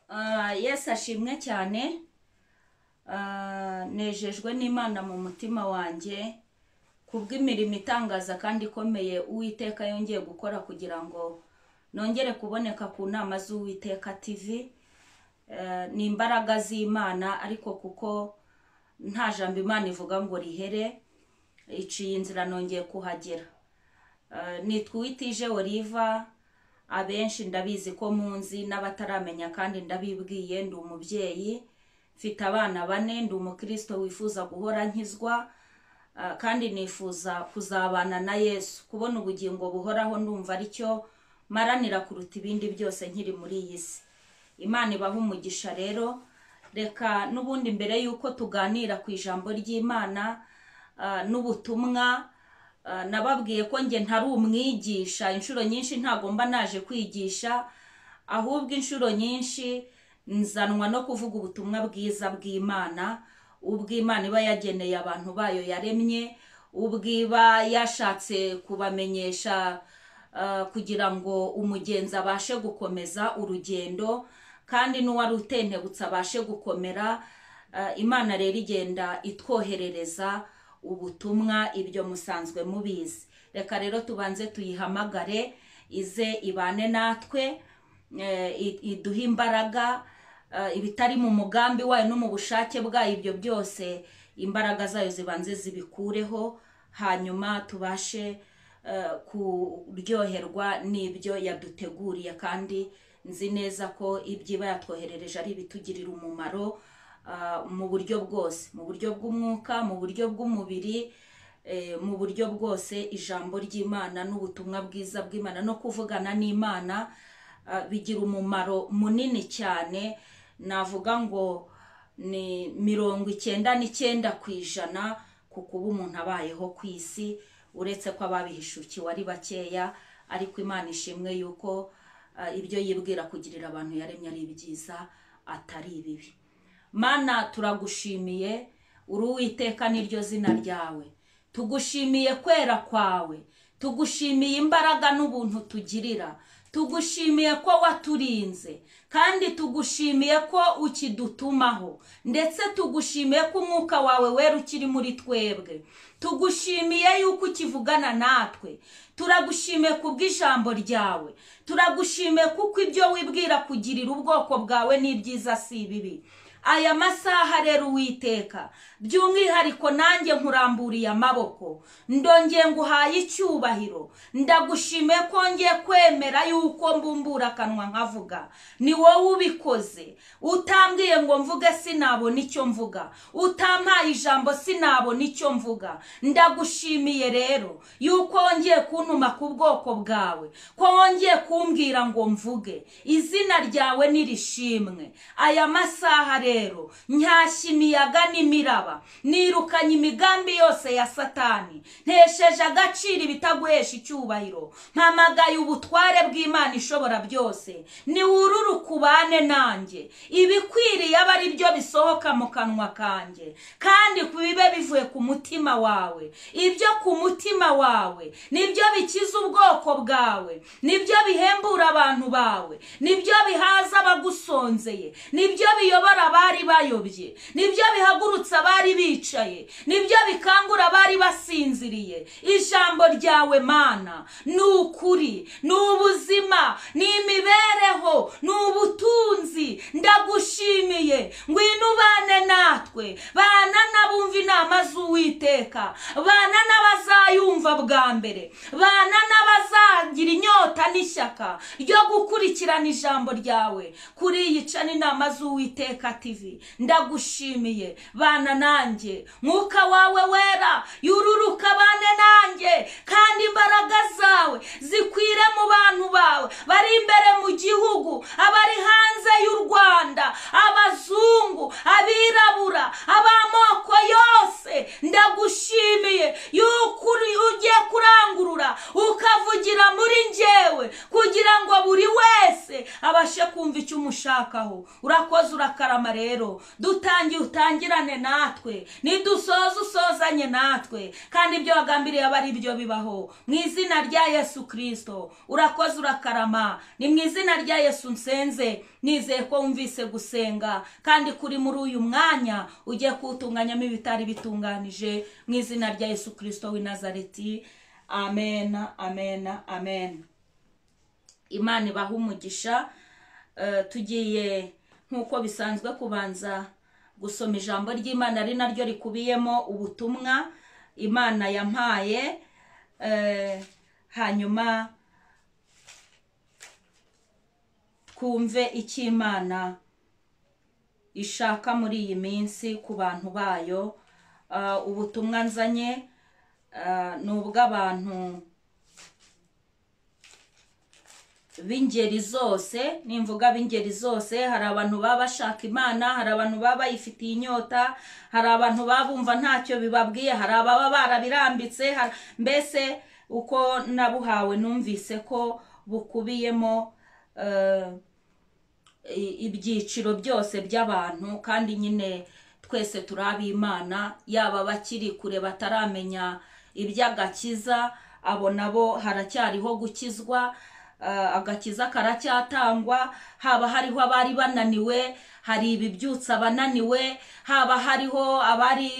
Ah, yesu ashimwe cyane Ah, nejejwe n'imana mu mutima wanjye kubw'imirimo itangaza kandi ikomeye uwiteka yongeye gukora kugira ngo nongere kuboneka ku nama z'uwiteka tv Eh, ni imbaraga z'imana ariko kuko nta jambo imana ivuga ngo rihere iciye inzira nongeye kuhagera Eh, nitwa Uwitije Oliva abenshi ndabizi ko munzi n'abataramenya kandi ndabibwiye ndi umubyeyi mfite abana bane ndi umukristo wifuza guhora nkizwa eh, kandi nifuza kuzabana na yesu kubona ubugingo buhoraho ndumva aricyo maranira kuruta ibindi byose nkiri muri iyi si imana ibaha umugisha rero reka n'ubundi mbere y'uko tuganira ku ijambo ry'imana eh, n'ubutumwa Uh, nababwiye ko njye ntari umwigisha inshuro nyinshi ntago mba naje kwigisha ahubwo inshuro nyinshi nzanwa no kuvuga ubutumwa bwiza bw'imana ubw'imana iba yageneye abantu bayo yaremye ubw'iba yashatse kubamenyesha uh, kugira ngo umugenzi abashe gukomeza urugendo kandi n'uwari utentebutse abashe gukomera Uh, imana rero igenda itwoherereza ubutumwa ibyo musanzwe mubizi reka rero tubanze tuyihamagare ize ibane natwe eh, i- iduhe imbaraga eh, ibitari mu mugambi wayo no mu bushake bwayo ibyo byose imbaraga zayo zibanze zibikureho hanyuma tubashe eh, kuryoherwa n'ibyo yaduteguriye kandi nzi neza ko ibyiba yatwoherereje ari ibitugirira umumaro ah, mu buryo bwose mu buryo bw'umwuka mu buryo bw'umubiri eh, mu buryo bwose ijambo ry'imana n'ubutumwa bwiza bw'imana no kuvugana n'imana ah, bigira umumaro munini cyane navuga ngo ni mirongo icyenda n'icyenda ku ijana ku kuba umuntu abayeho ku isi uretse ko ababihishukiwe ari bakeya ariko imana ishimwe yuko ah, ibyo yibwira kugirira abantu yaremye ari byiza atari ibibi mana turagushimiye uri uwiteka niryo zina ryawe tugushimiye kwera kwawe tugushimiye imbaraga n'ubuntu tugirira tugushimiye ko waturinze kandi tugushimiye ko ukidutumaho ndetse tugushimiye ko umwuka wawe wera ukiri muri twebwe tugushimiye yuko ukivugana natwe turagushimiye kubw'ijambo ryawe turagushimiye kuko ibyo wibwira kugirira ubwoko bwawe ni byiza si ibibi aya masaha rero uwiteka by'umwihariko nanjye nkuramburiye amaboko ndongeye nguhaye icyubahiro ndagushimiye ko ngiye kwemera yuko mbumbura akanwa nkavuga ni wowe ubikoze utambwiye ngo mvuge sinabona icyo mvuga utampaye ijambo sinabona icyo mvuga ndagushimiye rero yuko wongeye kuntuma ku bwoko bwawe ko wongeye kumbwira ngo mvuge izina ryawe nirishimwe aya masaha rero ntashya imiyaga n'imiraba nirukanye imigambi yose ya satani ntesheje agaciro ibitaguhesha icyubahiro mpamagaye ubutware bw'imana ishobora byose niwurure ukubane nanjye ibikwiriye aba ari byo bisohoka mu kanwa kanjye kandi bibe bivuye ku mutima wawe ibyo ku mutima wawe nibyo bikiza ubwoko bwawe nibyo bihembura abantu bawe nibyo bihaza abagusonzeye nibyo biyobora abari bayobye nibyo bihagurutsa abari bicaye nibyo bikangura abari basinziriye ijambo ryawe mana ni ukuri ni ubuzima ni imibereho ni ubutunzi ndagushimiye ngwino ubane natwe bana n'abumva inama z'uwiteka bana n'abazayumva bwa mbere bana n'abazagira inyota n'ishyaka ryo gukurikirana ijambo ryawe kuri iyi cana inama z'uwiteka tv ndagushimiye bana nanjye mwuka wawe wera yururuka bane nanjye kandi imbaraga zawe zikwire mu bantu bawe bari imbere mu gihugu abari hanze y'u rwanda abazungu abirabura ab'amoko yose ndagushimiye yuko uri- ugiye kurangurura ukavugira muri njyewe kugira ngo buri wese abashe ku kumva icyo umushakaho urakoze urakarama rero dutangiye utangirane natwe nidusoza usozanye natwe kandi ibyo wagambiriye aba ari byo bibaho mu izina rya yesu kirisito urakoze urakarama ni mu izina rya yesu nsenze nizeye ko wumvise gusenga kandi kuri muri uyu mwanya ugiye kuwutunganyamo ibitari bitunganije mu izina rya yesu kirisito w'i nazareti amena amena amena imana ibaha umugisha Eh, tugiye nk'uko bisanzwe kubanza gusoma ijambo ry'imana ari naryo rikubiyemo ubutumwa imana yampaye eh, hanyuma twumve icyo imana ishaka muri iyi minsi ku bantu bayo Ah, ubutumwa nzanye ah, ni ubw'abantu b'ingeri zose nimvuga b'ingeri zose hari abantu baba bashaka imana hari abantu baba bayifitiye inyota hari abantu baba bumva ntacyo bibabwiye hari ababa barabirambitse hari- mbese uko nabuhawe numvise ko bukubiyemo eh, i- ibyiciro byose by'abantu kandi nyine twese turi ab'imana yaba abakiri kure bataramenya iby'agakiza abo nabo haracyariho gukizwa eh, agakiza karacyatangwa haba hariho abari bananiwe hari ibibyutsa abananiwe haba hariho abari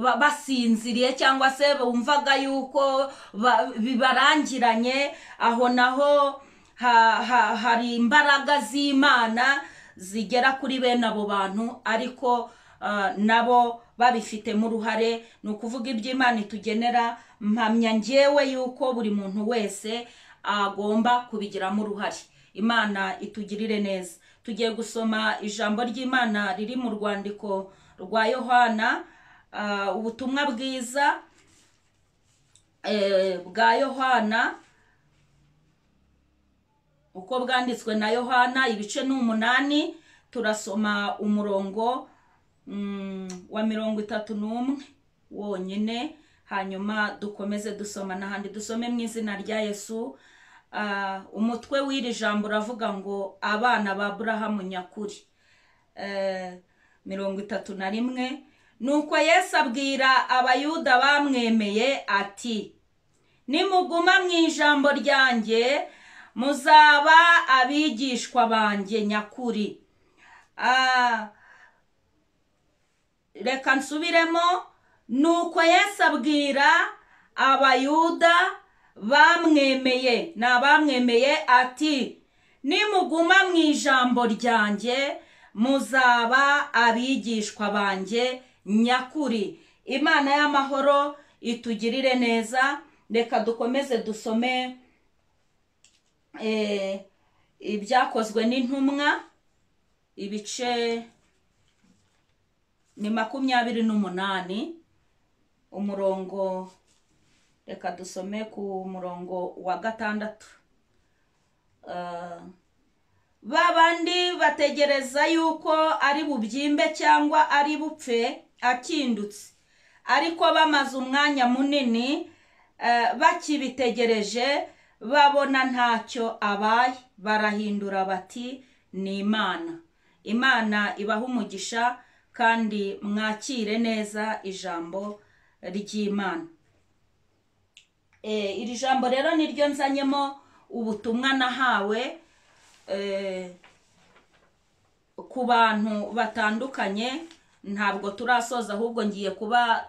ba- basinziriye cyangwa se bumvaga yuko ba- bibarangiranye aho naho ha- ha- hari imbaraga z'imana zigera kuri bene abo bantu ariko ah, nabo babifitemo uruhare ni ukuvuga iby'imana itugenera mpamya ngewe yuko buri muntu wese agomba kubigiramo uruhare imana itugirire neza tugiye gusoma ijambo ry'imana riri mu rwandiko rwa yohana ah, ubutumwa bwiza eh, bwa yohana uko bwanditswe na yohana ibice ni umunani turasoma umurongo mm, wa mirongo itatu n'umwe wonyine hanyuma dukomeze dusoma n'ahandi dusome mu izina rya yesu Ah, umutwe w'iri jambo uravuga ngo abana ba burahamu nyakuri Eh, mirongo itatu na rimwe nuko yesu abwira abayuda bamwemeye ati nimuguma mu ijambo ryanjye muzaba abigishwa banjye nyakuri Ah, reka nsubiremo nuko yesu abwira abayuda bamwemeye ni abamwemeye ati nimuguma mu ijambo ryanjye muzaba abigishwa banjye nyakuri imana y'amahoro itugirire neza reka dukomeze dusome eh, ibyakozwe n'intumwa ibice ni makumyabiri n'umunani umurongo reka dusome ku murongo wa gatandatu Eh, ba bandi bategereza yuko ari bubyimbe cyangwa ari bupfe akindutse ariko bamaze umwanya munini eh, bakibitegereje babona ntacyo abaye barahindura bati ni imana imana ibaha umugisha kandi mwakire neza ijambo ry'imana Eh, iri jambo rero niryo nzanyemo ubutumwa nahawe eh, ku bantu batandukanye ntabwo turasoza ahubwo ngiye kuba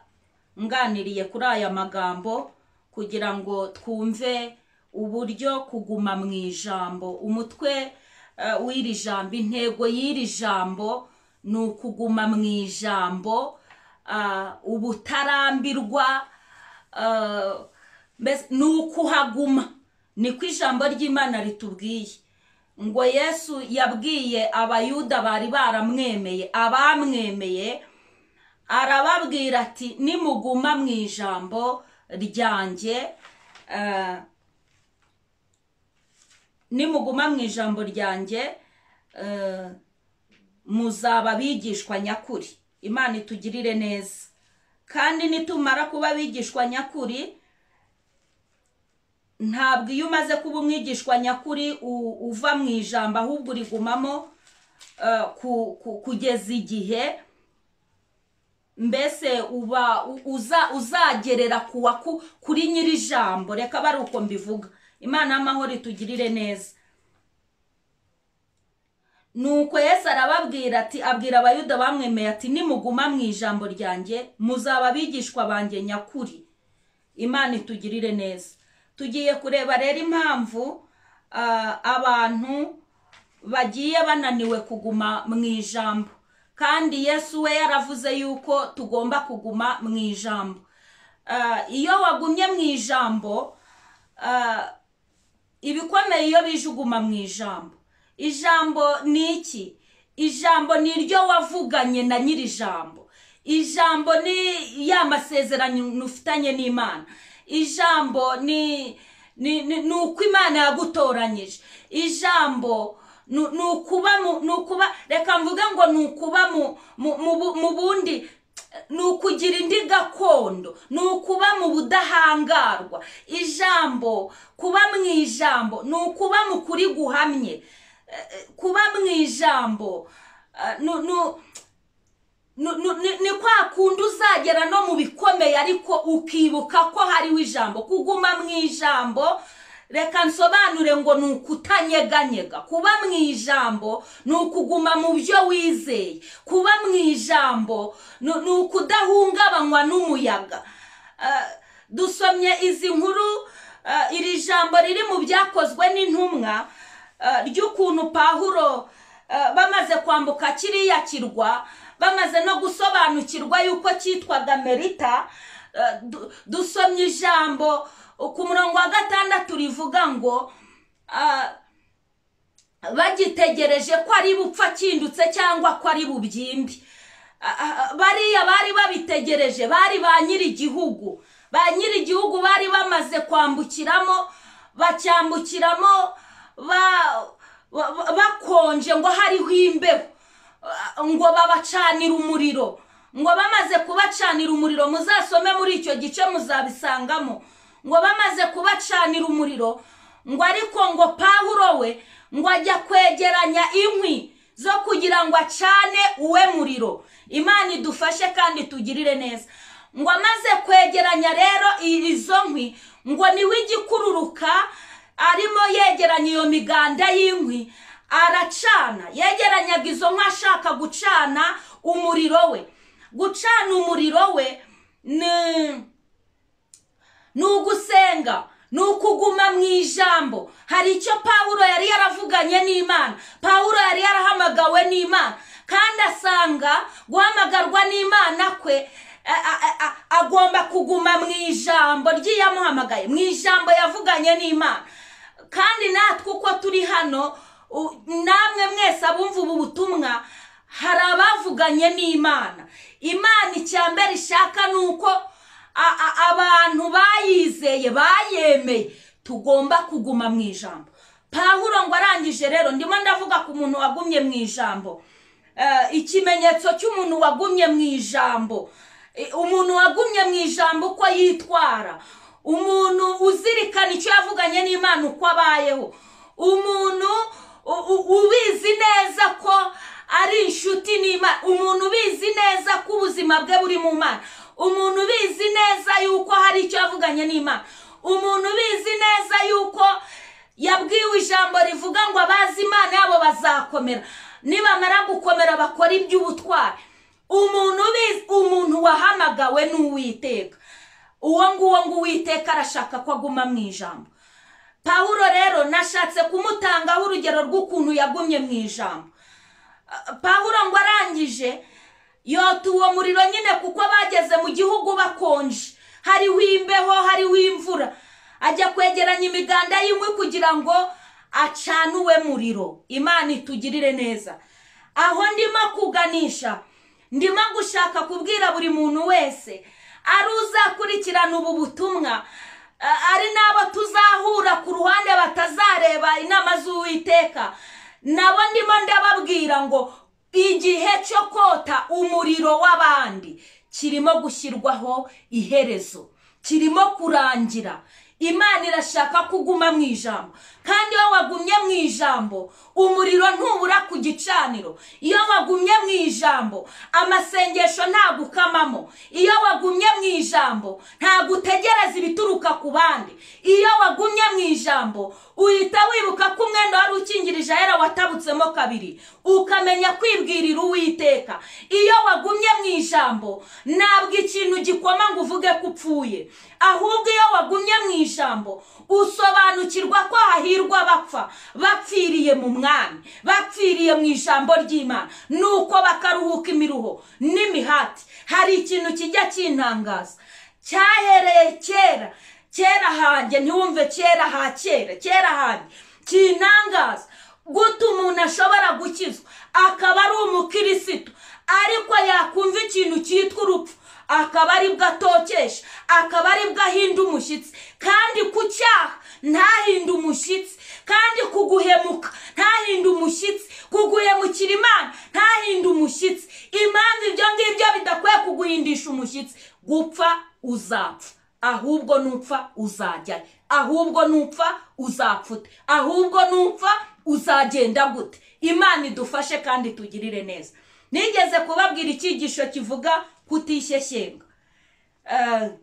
nganiriye kuri aya magambo kugira ngo twumve uburyo kuguma mu ijambo umutwe eh, w'iri jambo intego y'iri jambo ni ukuguma mu ijambo ah, ubutarambirwa ah, mbese ni ukuhaguma niko ijambo ry'imana ritubwiye ngo yesu yabwiye abayuda bari baramwemeye abamwemeye arababwira ati nimuguma mu ijambo ryanjye eh, nimuguma mu ijambo ryanjye eh, muzaba abigishwa nyakuri imana itugirire neza kandi nitumara kuba abigishwa nyakuri ntabwo iyo umaze kuba umwigishwa nyakuri u- uva mu ijambo ahubwo urigumamo eh, ku- ku- kugeza igihe mbese uba u- uza uzagerera ku waku- kuri nyiri ijambo reka bari uko mbivuga imana y'amahoro itugirire neza nuko yesu arababwira ati abwira abayuda bamwemeye ati nimuguma mu ijambo ryanjye muzaba abigishwa banjye nyakuri imana itugirire neza tugiye kureba rero impamvu ah, abantu bagiye bananiwe kuguma mu ijambo kandi yesu we yaravuze yuko tugomba kuguma mu ijambo Ah, iyo wagumye mu ijambo ah, ibikomeye iyo bijuguma mu ijambo ijambo ni iki ijambo ni iryo wavuganye na nyiri ijambo ijambo ni ya masezerano ufitanye n'imana ijambo ni ni ni ni uko imana yagutoranyije ijambo ni ni ukuba mu ni ukuba reka mvuge ngo ni ukuba mu mu- mu bu- mu bundi ni ukugira indi gakondo ni ukuba mu budahangarwa ijambo kuba mu ijambo ni ukuba mu kuri guhamye Eh, eh, kuba mu ijambo eh, nu- nu- nu- nu- ni ni kwa kundi uzagera no mu bikomeye ariko ukibuka ko hariho ijambo kuguma mu ijambo reka nsobanure ngo ni ukutanyeganyega kuba mu ijambo ni ukuguma mu byo wizeye kuba mu ijambo ni ni ukudahungabanywa n'umuyaga Eh, dusomye izi nkuru eh, iri jambo riri mu byakozwe n'intumwa eh, ry'ukuntu pahuro eh, bamaze kwambuka kiriya kirwa bamaze no gusobanukirwa yuko cyitwaga merita eh, du- dusomye ijambo ku murongo wa gatandatu rivuga ngo ah, bagitegereje ko ari bupfa kindutse cyangwa ko ari bubyimbi Ah, ah, bariya bari babitegereje bari ba nyir'igihugu ba nyir'igihugu bari bamaze kwambukiramo bacyambukiramo ba- ba- ba- bakonje ngo hariho imbeho Ah, ngo babacanire umuriro ngo bamaze kubacanira umuriro muzasome muri icyo gice muzabisangamo ngo bamaze kubacanira umuriro ngo ariko ngo pawulo we ngo ajya kwegeranya inkwi zo kugira ngo acane uwe muriro imana idufashe kandi tugirire neza ngo amaze kwegeranya rero i- izo nkwi ngo niwe igikururuka arimo yegeranya iyo miganda y'inkwi aracana yegeranyaga izo nkwi ashaka gucana umuriro we gucana umuriro we ni ni ugusenga ni ukuguma mu ijambo hari icyo pawulo yari yaravuganye n'imana pawulo yari yarahamagawe n'imana kandi asanga guhamagarwa n'imana kwe a- a- a- agomba kuguma mu ijambo ry'iyamuhamagaye mu ijambo yavuganye n'imana kandi natwe uko turi hano u- namwe mwese abumva ubu butumwa hari abavuganye n'imana imana icya mbere ishaka ni uko a- a- abantu bayizeye bayemeye tugomba kuguma mu ijambo pawulo ngo arangije rero ndimo ndavuga ku muntu wagumye mu ijambo Eh, ikimenyetso cy'umuntu wagumye mu ijambo Eh, umuntu wagumye mu ijambo uko yitwara umuntu uzirikana icyo yavuganye n'imana uko abayeho umuntu u- u- ubizi neza ko ari inshuti n'imana umuntu ubizi neza ko ubuzima bwe buri mu mana umuntu ubizi neza yuko hari icyo yavuganye n'imana umuntu ubizi neza yuko yabwiwe ijambo rivuga ngo abazi imana yabo bazakomera nibamara gukomera bakora iby'ubutwari umuntu ubizi umuntu wahamagawe ni uwiteka uwo nguwo ngo uwiteka arashaka ko aguma mu ijambo pawulo rero nashatse kumutangaho urugero rw'ukuntu yagumye mu ijambo pawulo ngo arangije yota uwo muriro nyine kuko bageze mu gihugu bakonje hariho imbeho hariho imvura ajya kwegeranya imiganda y'inkwi kugira ngo acane uwe muriro imana itugirire neza aho ndimo kuganisha ndimo gushaka kubwira buri muntu wese ari uzakurikirana ubu butumwa a- ari n'abo tuzahura ku ruhande batazareba inama z'uwiteka nabo ndimo ndababwira ngo igihe cyo kota umuriro w'abandi kirimo gushyirwaho iherezo kirimo kurangira imana irashaka ko uguma mu ijambo kandi iyo wagumye mu ijambo umuriro ntubura ku gicaniro iyo wagumye mu ijambo amasengesho ntagukamamo iyo wagumye mu ijambo ntabwo utegereza ibituruka ku bandi iyo wagumye mu ijambo uhita wibuka ko umwenda wari ukingirije ahera watabutsemo kabiri ukamenya kwibwirira uwiteka iyo wagumye mu ijambo ntabwo ikintu gikoma ngo uvuge ko upfuye ahubwo iyo wagumye mu ijambo usobanukirwa ko hahirwa bapfa bapfiriye mu mwami bapfiriye mu ijambo ry'imana nuko bakaruhuka imiruho n'imihati hari ikintu kijya kintangaza cyahereye kera kera hanjye ntiwumve kera ha kera kera hanjye kintangaza guta umuntu ashobora gukizwa akaba ari umukirisitu ariko yakumva ikintu cyitwa urupfu akaba aribwo atokesha akaba aribwo ahinda umushyitsi kandi ku cyaha ntahinde umushyitsi kandi kuguhemuka ntahinde umushyitsi kuguhemukira imana ntahinde umushyitsi impamvu ibyo ngibyo bidakwiye kuguhindisha umushyitsi gupfa uzapfa ahubwo nupfa uzajyayo ahubwo nupfa uzapfa ute ahubwo nupfa uzagenda gute imana idufashe kandi tugirire neza nigeze kubabwira icyigisho kivuga kutishyeshyenga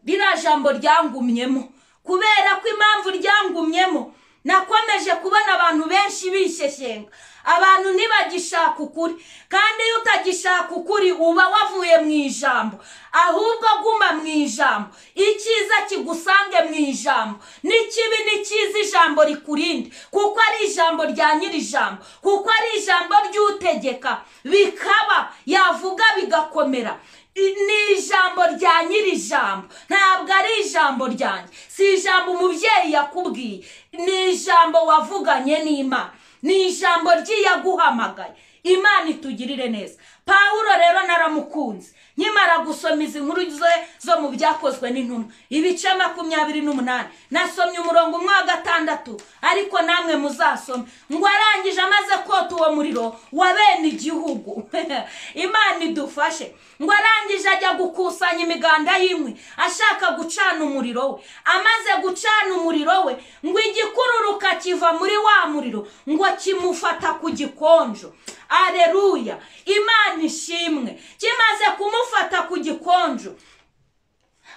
ririya jambo ryangumyemo kubera ko impamvu ryangumyemo nakomeje kubona abantu benshi bishyeshyenga abantu ntibagishaka ukuri kandi iyo utagishaka ukuri uba wavuye mu ijambo ahubwo guma mu ijambo icyiza kigusange mu ijambo n'ikibi ni cyiza ijambo rikurinde kuko ari ijambo rya nyiri ijambo kuko ari ijambo ry'utegeka bikaba yavuga bigakomera ni ijambo rya nyiri ijambo ntabwo ari ijambo ryanjye si ijambo umubyeyi yakubwiye ni ijambo wavuganye n'imana ni ijambo ry'iyaguhamagaye imana itugirire neza pawuro rero naramukunze nkimara gusoma izi nkuru ze zo mu byakozwe n'intumwa ibice makumyabiri n'umunani nasomye umurongo umwe wa gatandatu ariko namwe muzasome ngo arangije amaze kota uwo muriro wa bene igihugu imana idufashe ngo arangije ajya gukusanya imiganda y'inkwi ashaka gucana umuriro we amaze gucana umuriro we ngo igikururuka kiva muri wa muriro ngo kimufata ku gikonjo areruya imana ishimwe kimaze kumufata ku gikonjo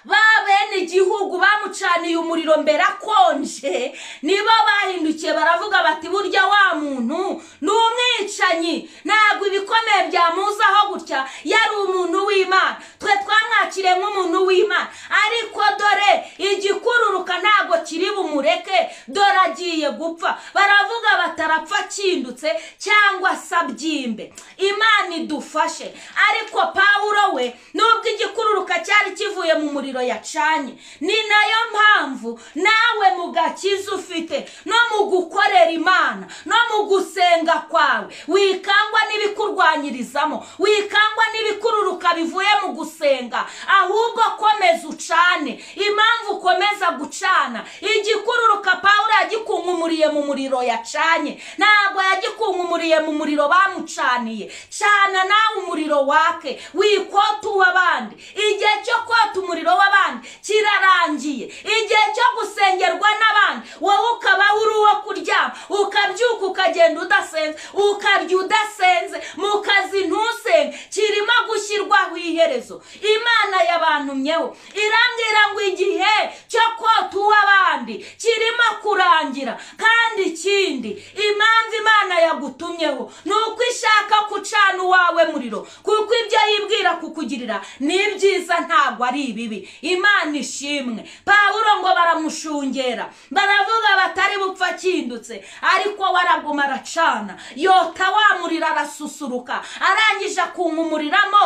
ba bene igihugu bamucaniye umuriro mbere akonje nibo bahindukiye baravuga bati burya wa muntu ni umwicanyi ntabwo ibikomeye byamuzaho gutya yari umuntu w'imana twe twamwakiriye nk'umuntu w'imana ariko dore igikururuka ntabwo kiri bumureke dore agiye gupfa baravuga batarapfa akindutse cyangwa se abyimbe imana idufashe ariko pawuro we nubwo igikururuka cyari kivuye mu muriro yacanye ni nayo mpamvu nawe mu gakiza ufite no mu gukorera imana no mu gusenga kwawe wikangwa n'ibikurwanyirizamo wikangwa n'ibikururuka bivuye mu gusenga ahubwo komeza ucane impamvu ukomeza gucana igikururuka pawuro yagikunkumuriye mu muriro yacanye ntabwo yagikunkumuriye mu muriro bamucaniye cana nawe umuriro wake wikote uw'abandi igihe cyo kota umuriro w'abandi kirarangiye igihe cyo gusengerwa n'abandi wowe ukaba uri uwo kuryama ukabyuka ukagenda udasenze ukarya udasenze mu kazi ntusenge kirimo gushyirwaho iherezo imana yabantumyeho irambwira ngo igihe cyo kota uw'abandi kirimo kurangira kandi ikindi impamvu imana yagutumyeho ni uko ishaka gucana uwawe muriro kuko ibyo yibwira kukugirira ni ibyiza ntabwo ari ibibi imana ishimwe pawuro ngo baramushungera baravuga batari bupfa akindutse ariko we araguma aracana yota wamurira arasusuruka arangije akumuriramo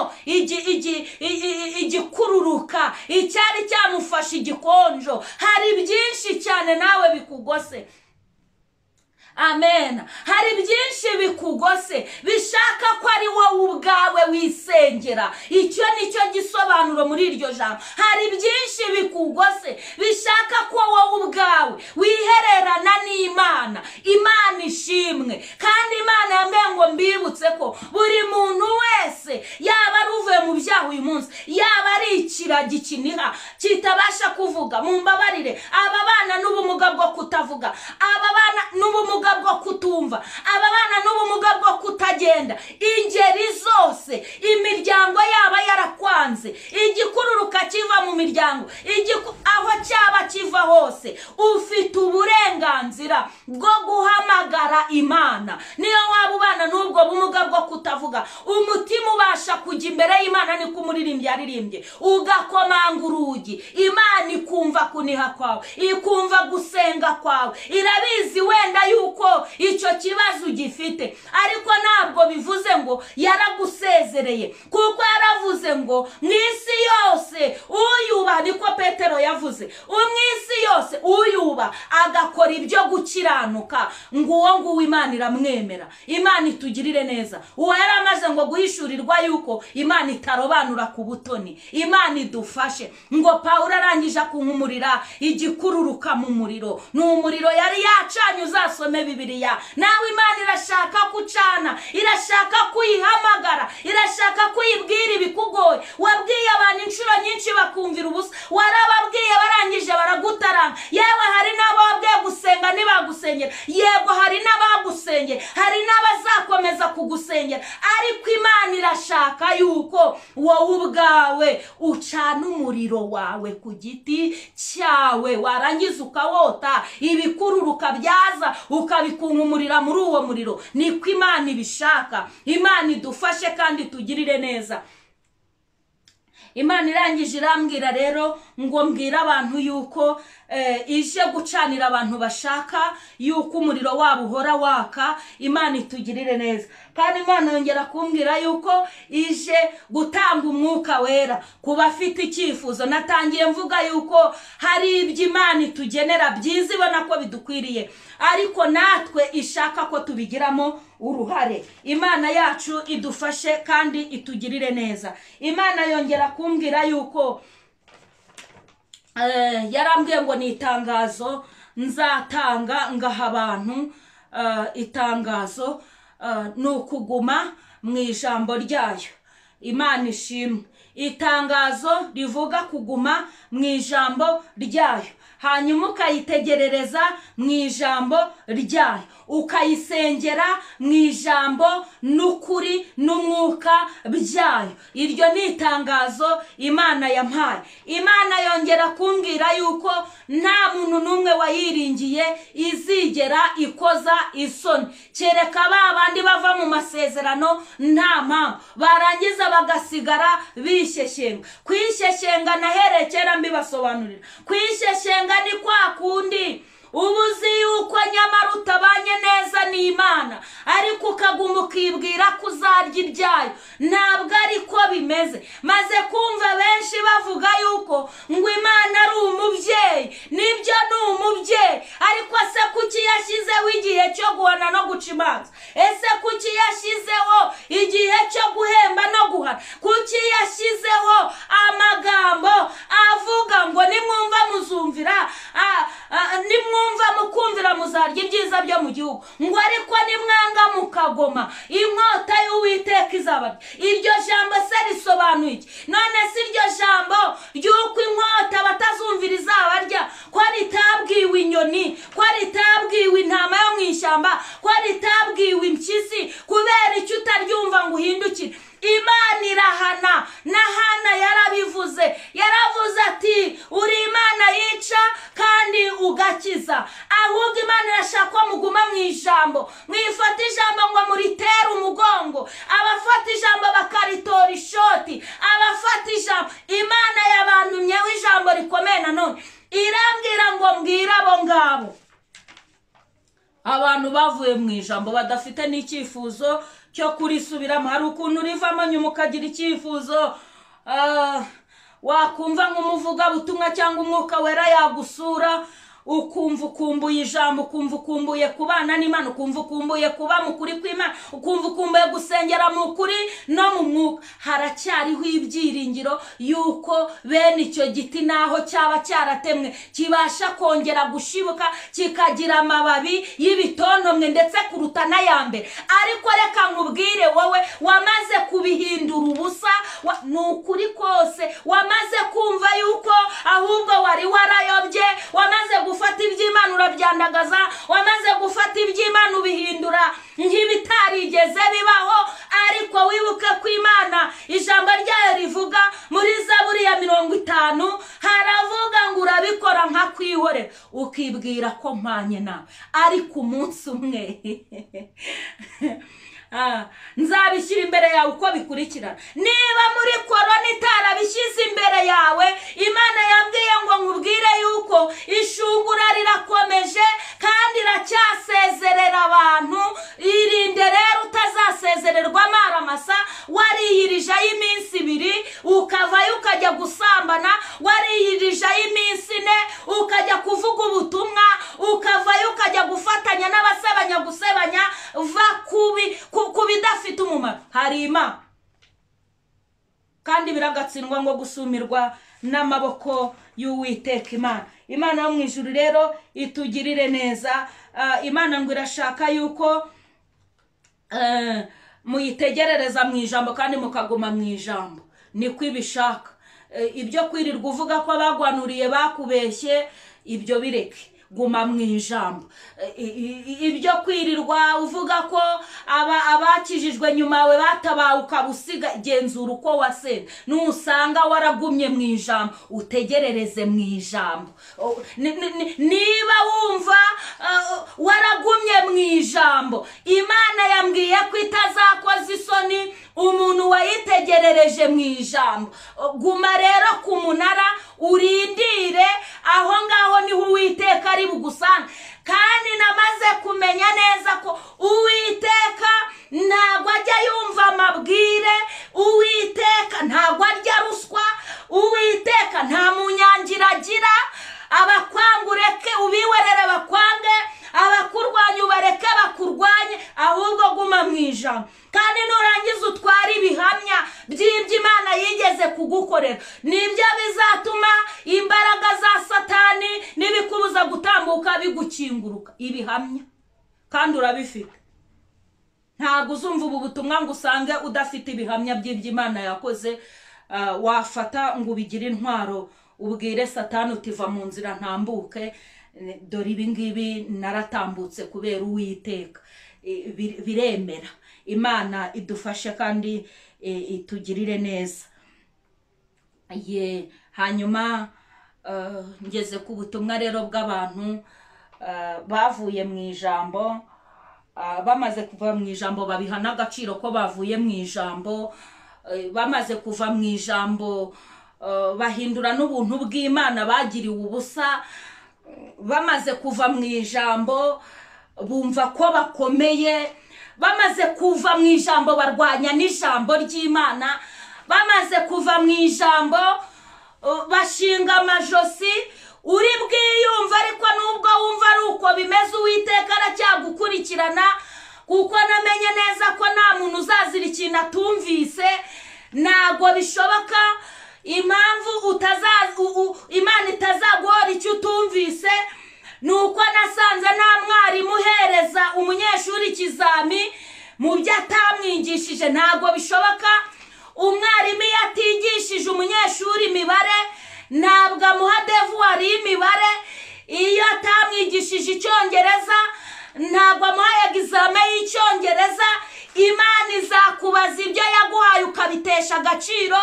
igikururuka icyari cyamufashe igikonjo hari byinshi cyane nawe bikugose amen hari byinshi bikugose bishaka ko ari wowe ubwawe wisengera icyo ni cyo gisobanuro muri iryo jambo hari byinshi bikugose bishaka ko wowe ubwawe wihererana n'imana imana ishimwe kandi imana yambaye ngo mbibutse ko buri muntu wese yaba ari uvuye mu kubyaha uyu munsi yaba ari ikira gikiniha kitabasha kuvuga mumbabarire aba bana n'ubumuga bwo kutavuga aba bana n'ubumuga bwo kutumva aba bana n'ubumuga bwo kutagenda ingeri zose imiryango yaba yarakwanze igikururuka kiva mu miryango igiku- aho cyaba kiva hose ufite uburenganzira bwo guhamagara imana niyo waba ubana n'ubwo bumuga bwo kutavuga umutima ubasha kujya imbere y'imana niko umuririmbyi yaririmbye ugakomanga urugi imana ikumva kuniha kwawe ikumva gusenga kwawe irabizi wenda yuko icyo kibazo ugifite ariko ntabwo bivuze ngo yaragusezereye kuko yaravuze ngo mu isi yose uyubaha niko petero yavuze "U- mu isi yose uyubaha agakora ibyo gukiranuka ngo uwo nguwo imana iramwemera imana itugirire neza uwo yari amaze ngo guhishurirwa yuko imana itarobanura ku butoni imana idufashe ngo pawulo arangije akunkumurira igikururuka mu muriro ni umuriro yari yacanye uzasome bibiriya nawe imana irashaka kucana irashaka kuyihamagara irashaka kuyibwira ibikugoye wabwiye abantu inshuro nyinshi bakumvira ubusa warababwiye barangije baragutaranga yewe hari n'ababwiye gusenga ntibagusengera yego hari n'abagusengera hari n'abazakomeza kugusengera ariko imana irashaka yuko wowe ubwawe ucana umuriro wawe ku giti cyawe warangiza ukawota ibikururuka byaza ukabikungumurira muri uwo muriro niko imana ibishaka imana idufashe kandi tugirire neza imana irangije irambwira rero ngo mbwire abantu yuko eh, ije gucanira abantu bashaka yuko umuriro wabo uhora waka imana itugirire neza kandi imana yongera kumbwira yuko ije gutanga umwuka wera ku bafite icyifuzo natangiye mvuga yuko hari ibyo imana itugenera byiza ibona ko bidukwiriye ariko natwe ishaka ko tubigiramo uruhare imana yacu idufashe kandi itugirire neza imana yongera kumbwira yuko eh, yarambwiye ngo ni itangazo nzatanga ngaha abantu eh, itangazo eh, ni ukuguma mu ijambo ryayo imana ishimwe itangazo rivuga kuguma mu ijambo ryayo hanyuma ukayitegerereza mu ijambo ryayo ukayisengera mu ijambo n'ukuri n'umwuka byayo iryo ni itangazo imana yampaye imana yongera kumbwira yuko nta muntu n'umwe wayiringiye izigera ikoza isoni kereka ba bandi bava mu masezerano nta mpamvu barangiza bagasigara bishyeshyenga kwishyeshyenga nahereye kera mbibasobanurira kwishyeshyenga ni kwa kundi uba uzi yuko nyamara utabanye neza n'imana ariko ukaguma ukibwira ko uzarya ibyayo ntabwo ari ko bimeze maze kumva benshi bavuga yuko ngo imana ari umubyeyi nibyo ni umubyeyi ariko se kuki yashyizeho igihe cyo guhana no guca imanza ese kuki yashyizeho igihe cyo guhemba no guhana kuki yashyizeho amagambo avuga ngo nimwumva muzumvira ah, ah, nimwumva mukumvira muzarya ibyiza byo mu gihugu ngo ariko nimwanga mukagoma inkota y'uwiteka izabarya iryo jambo se risobanuye iki none si iryo jambo ry'uko inkota batazumvira izabarya ko ritabwiwe inyoni ko ritabwiwe intama yo mu ishyamba ko ritabwiwe impyisi kubera icyo utaryumva ngo uhindukire imana irahana na hana yarabivuze yaravuze ati uri imana yica kandi ugakiza ahubwo imana irashaka ko muguma mu ijambo mwifata ijambo ngo muritere umugongo abafata ijambo bakaritora ishoti abafata ijambo imana yabantumyeho ijambo rikomeye nanone irambwira ngo mbwire abo ngabo abantu bavuye mu ijambo badafite n'icyifuzo cyo kurisubiramo hari ukuntu rivamo nyuma ukagira icyifuzo ah, wakumva nk'umuvugabutumwa cyangwa umwuka wera yagusura ukumva ukumbuye ijambo ukumva ukumbuye kubana n'imana ukumva ukumbuye kuba mu kuri kw'imana ukumva ukumbuye gusengera mu kuri no mu mwuka haracyariho ibyiringiro yuko bene icyo giti naho cyaba cyaratemwe kibasha kongera gushibuka kikagira amababi y'ibitontomwe ndetse kuruta n'aya mbere ariko reka nkubwire wowe wamaze kubihindura ubusa wa- ni uko gutangaza wamaze gufata iby'imana ubihindura nk'ibitarigeze bibaho ariko wibuke ko imana ijambo ryayo rivuga muri zaburi ya mirongo itanu haravuga ngo urabikora nka kwihorera ukibwira ko mpanye nawe ariko umunsi umwe Ah, nzabishyira imbere yawe uko bikurikirana niba muri korona itarabishyize imbere yawe imana yambwiye ngo nkubwire yuko ishungura rirakomeje kandi iracyasezerera abantu irinde rero utazasezererwa amaramasa wariyirije y'iminsi ibiri ukavayo ukajya gusambana wariyirije y'iminsi ine ukajya kuvuga ubutumwa ukavayo ukajya gufatanya n'abasebanya gusebanya va kubi ku ku bidafite umumaro hari imana kandi biragatsindwa ngo gusumirwa n'amaboko y'uwiteka imana imana yo mu ijuru rero itugirire neza Ah, imana ngo irashaka yuko eh, muyitegerereza mu ijambo kandi mukaguma mu ijambo niko ibishaka Eh, ibyo kwirirwa uvuga ko abagwanuriye bakubeshye ibyo bireke guma mu ijambo Eh, i- i- ibyo kwirirwa uvuga ko aba- abakijijwe nyuma yawe batabawe ukabusiga genzura uko wasenga nusanga waragumye mu ijambo utegerereze mu ijambo O- ni- ni- ni- niba wumva ah, waragumye mu ijambo imana yambwiye ko itazakoza isoni umuntu wayitegerereje mu ijambo guma rero ku munara urindire aho ngaho niho uwiteka ari bugusange kandi namaze kumenya neza ko uwiteka ntabwo ajya yumva amabwire uwiteka ntabwo arya ruswa uwiteka nta munyangira agira abakwanga ureke ubiwerere bakwange abakurwanya ubareke bakurwanye ahubwo guma mu ijambo kandi nurangiza utwara ibihamya by'ibyo imana yigeze kugukorera nibyo bizatuma imbaraga za satani n'ibikubuza gutambuka bigukinguruka ibihamya kandi urabifite ntabwo uzumva ubu butumwa ngo usange udafite ibihamya by'ibyo imana yakoze ah, wafata ngo ubigire intwaro ubwire satani utiva mu nzira ntambuke Eh, dore ibi ngibi naratambutse kubera uwiteka Eh, bir- biremera imana idufashe kandi eh, itugirire neza ye hanyuma eh, ngeze ku butumwa rero bw'abantu eh, bavuye mu ijambo ah, bamaze kuva mu ijambo babiha n'agaciro ko bavuye mu ijambo eh, bamaze kuva mu ijambo eh, bahindura n'ubuntu bw'imana bagiriwe ubusa bamaze kuva mu ijambo bumva ko bakomeye bamaze kuva mu ijambo barwanya n'ijambo ry'imana bamaze kuva mu ijambo uh, bashinga amajosi uri bwiyumva ariko nubwo wumva ari uko bimeze uwiteka aracyagukurikirana kuko namenye neza ko nta muntu uzazira ikintu atumvise ntabwo bishoboka impamvu utaza- u- u- imana itazaguhora icyo utumvise ni uko nasanze nta mwarimu uhereza umunyeshuri ikizami mu byo atamwigishije ntabwo bishoboka umwarimu iyo atigishije umunyeshuri imibare ntabwo amuha devuwari y'imibare iyo atamwigishije icyongereza ntabwo amuha egizame y'icyongereza imana izakubaza ibyo yaguhaye ukabitesha agaciro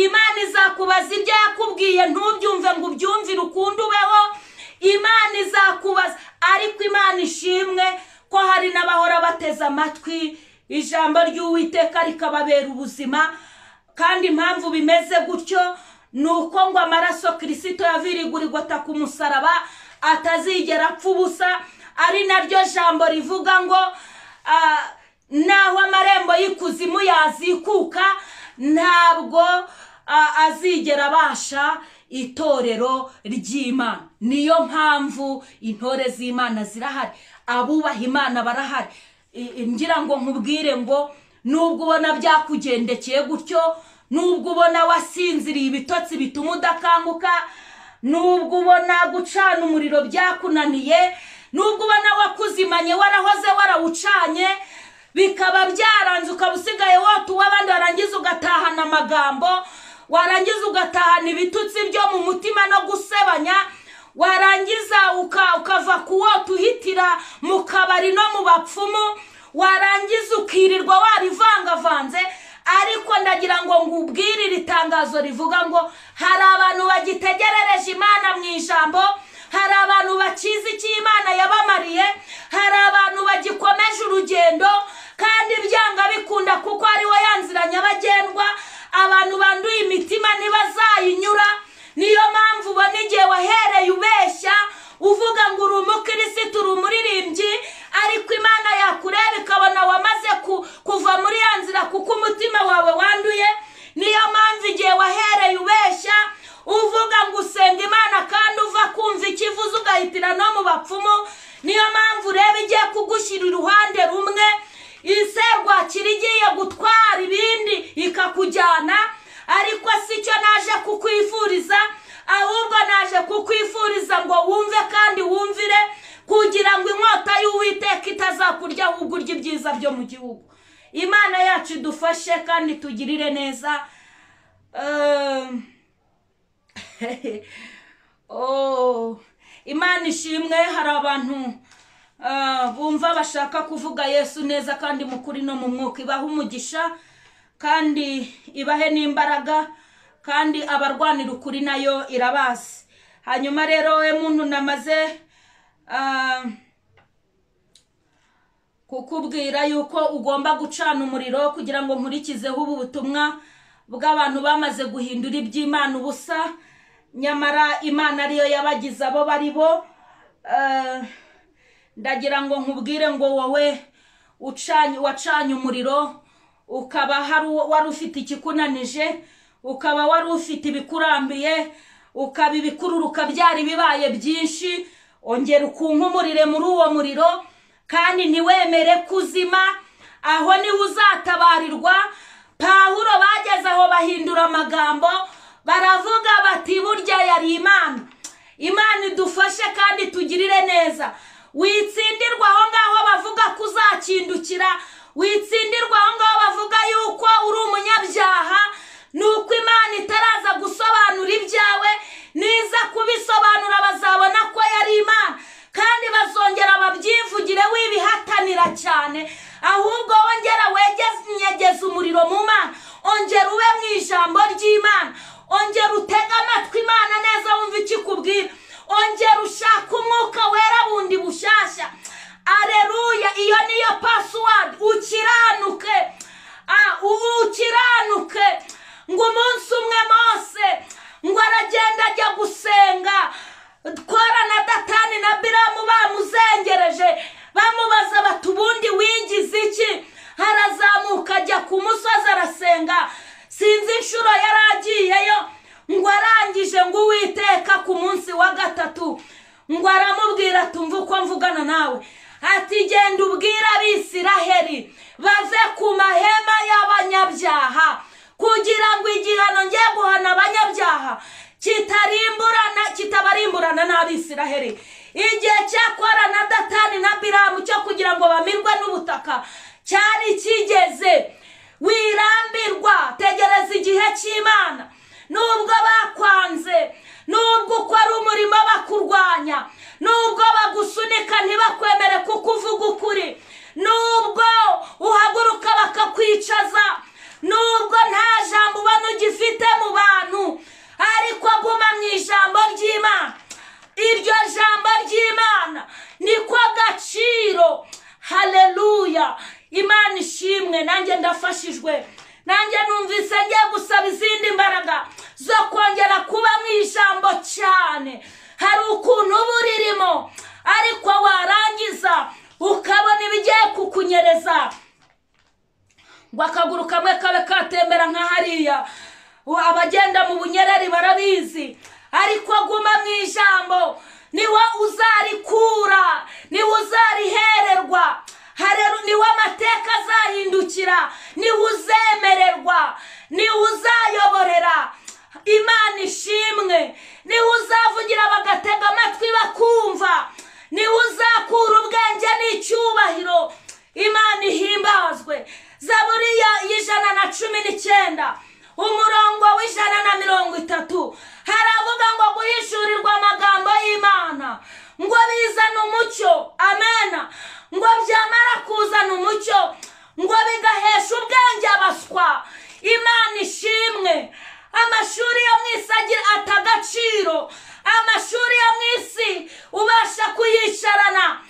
imana izakubaza ibyo yakubwiye ntubyumve ngo ubyumvire ukundi ubeho imana izakubaza ariko imana ishimwe ko hari n'abahora bateze amatwi ijambo ry'uwiteka rikababera ubuzima kandi impamvu bimeze gutyo ni uko ngo amaraso kirisito yavirigurigota ku musaraba atazigera apfa ubusa ari naryo jambo rivuga ngo ah, naho amarembo y'ikuzimu yazikuka ntabwo ah, azigera abasha itorero ry'imana niyo mpamvu intore z'imana zirahari abubaha imana barahari I- i- ngira ngo nkubwire ngo nubwo ubona byakugendekeye gutyo nubwo ubona wasinziriye ibitotsi bituma udakanguka nubwo ubona gucana umuriro byakunaniye nubwo ubona wakuzimanye warahoze warawucanye bikaba byaranze ukaba usigaye wota uw'abandi warangiza ugatahana amagambo warangiza ugatahana ibitutsi byo mu mutima no gusebanya warangiza uka- ukava kuwo tuhitira mu kabari no mu bapfumu warangiza ukirirwa warivangavanze ariko ndagira ngo ngubwire iri tangazo rivuga ngo hari abantu bagitegerereje imana mu ijambo hari abantu bakizi icyo imana yabamariye hari abantu bagikomeje urugendo kandi byanga bikunda kuko ari wo yanzira nyabagendwa abantu banduye imitima ntibazayinyura niyo mpamvu ubona igihe wahereye ubeshya uvuga ngo uri umukirisitu uri umuririmbyi ariko imana yakureba ikabona wamaze ku- kuva muri ya nzira kuko umutima wawe wanduye niyo mpamvu igihe wahereye ubeshya uvuga ngo usenga imana kandi uva kumva ikivuze ugahitira no mu bapfumu niyo mpamvu ureba igiye kugushyira iruhande rumwe iserwakira igiye gutwara ibindi ikakujyana ariko si cyo naje kukwifuriza ahubwo naje kukwifuriza ngo wumve kandi wumvire kugira ngo inkota y'uwiteka itazakurya ahubwo urya ibyiza byo mu gihugu imana yacu idufashe kandi tugirire neza Ehm. Oh, imana ishimwe hari abantu ah, bumva bashaka kuvuga yesu neza kandi mu kuri no mu mwuka ibahe umugisha kandi ibahe n'imbaraga kandi abarwanira ukuri nayo irabazi hanyuma rero we muntu namaze ah, kukubwira yuko ugomba gucana umuriro kugira ngo nkurikizeho ubu butumwa bw'abantu bamaze guhindura iby'imana ubusa nyamara imana ariyo yabagize abo bari bo Eh, ndagira ngo nkubwire ngo wowe ucanye wacanye umuriro ukaba hari uwo- wari ufite ikikunanije ukaba wari ufite ibikurambiye ukaba ibikururuka byari bibaye byinshi ongera ukunkumurire muri uwo muriro kandi ntiwemere kuzima aho niho uzatabarirwa pawulo bageze aho bahindura amagambo baravuga bati burya yari imana imana idufashe kandi tugirire neza witsindirwa aho ngaho bavuga ko uzakindukira witsindirwa aho ngaho bavuga yuko uri umunyabyaha ni uko imana itaraza gusobanura ibyawe niza kubisobanura bazabona ko yari imana kandi bazongera babyivugire wibihatanira cyane ahubwo wongera wegeze umuriro mu mana ongera ube mu ijambo ry'imana ongera utege amatwi imana neza wumve icyo ikubwira ongera ushaka umwuka wera bundi bushyashya areruya iyo niyo pasiwadi ukiranuke Ah, ubu ukiranuke ngo umunsi umwe mose ngo aragenda ajya gusenga twara na datani na biramu bamuzengereje bamubaza bati ubundi wigize iki harazamuka ajya ku musozi arasenga sinzi inshuro yari agiyeyo ngo arangije ngo uwiteka ku munsi wa gatatu ngo aramubwira tumva uko mvugana nawe ati genda ubwira abisiraheri bave ku mahema y'abanyabyaha kugira ngo igihano ngiye guhana abanyabyaha kitarimburana kitabarimburana n'abisiraheri igihe cyakora na datani na biramu cyo kugira ngo bamirwe n'ubutaka cyari kigeze wirambirwa tegereza igihe cy'imana nubwo bakwanze nubwo ukora umurimo bakurwanya nubwo bagusunika ntibakwemere kuko uvuga ukuri nubwo uhaguruka bakakwicaza nubwo nta jambo ubona ugifite mu bantu ariko guma mu ijambo ry'imana iryo jambo ry'imana niko gaciro haleluya imana ishimwe nanjye ndafashijwe nanjye numvise ngiye gusaba izindi mbaraga zo kongera kuba mu ijambo cyane hari ukuntu uba uririmo ariko warangiza ukabona ibigiye kukunyereza ngo akaguru kamwe kabe katembera nka hariya Ubu abagenda mu bunyereri barabizi ariko guma mu ijambo niwe uzarikura niwe uzarihererwa Hareru- niwe amateka azahindukira niwe uzemererwa niwe uzayoborera imana ishimwe niwe uzavugira bagatega amatwi bakumva niwe uzakura ubwenge n'icyubahiro imana ihimbazwe zaburi ya- y'ijana na cumi n'icyenda umurongo w'ijana na mirongo itatu haravuga ngo guhishurirwa amagambo y'imana ngo bizana umucyo amena ngo byamara kuzana umucyo ngo bigahesha ubwenge abaswa imana ishimwe amashuri yo mu isi agira ata agaciro amashuri yo mu isi ubasha kuyicarana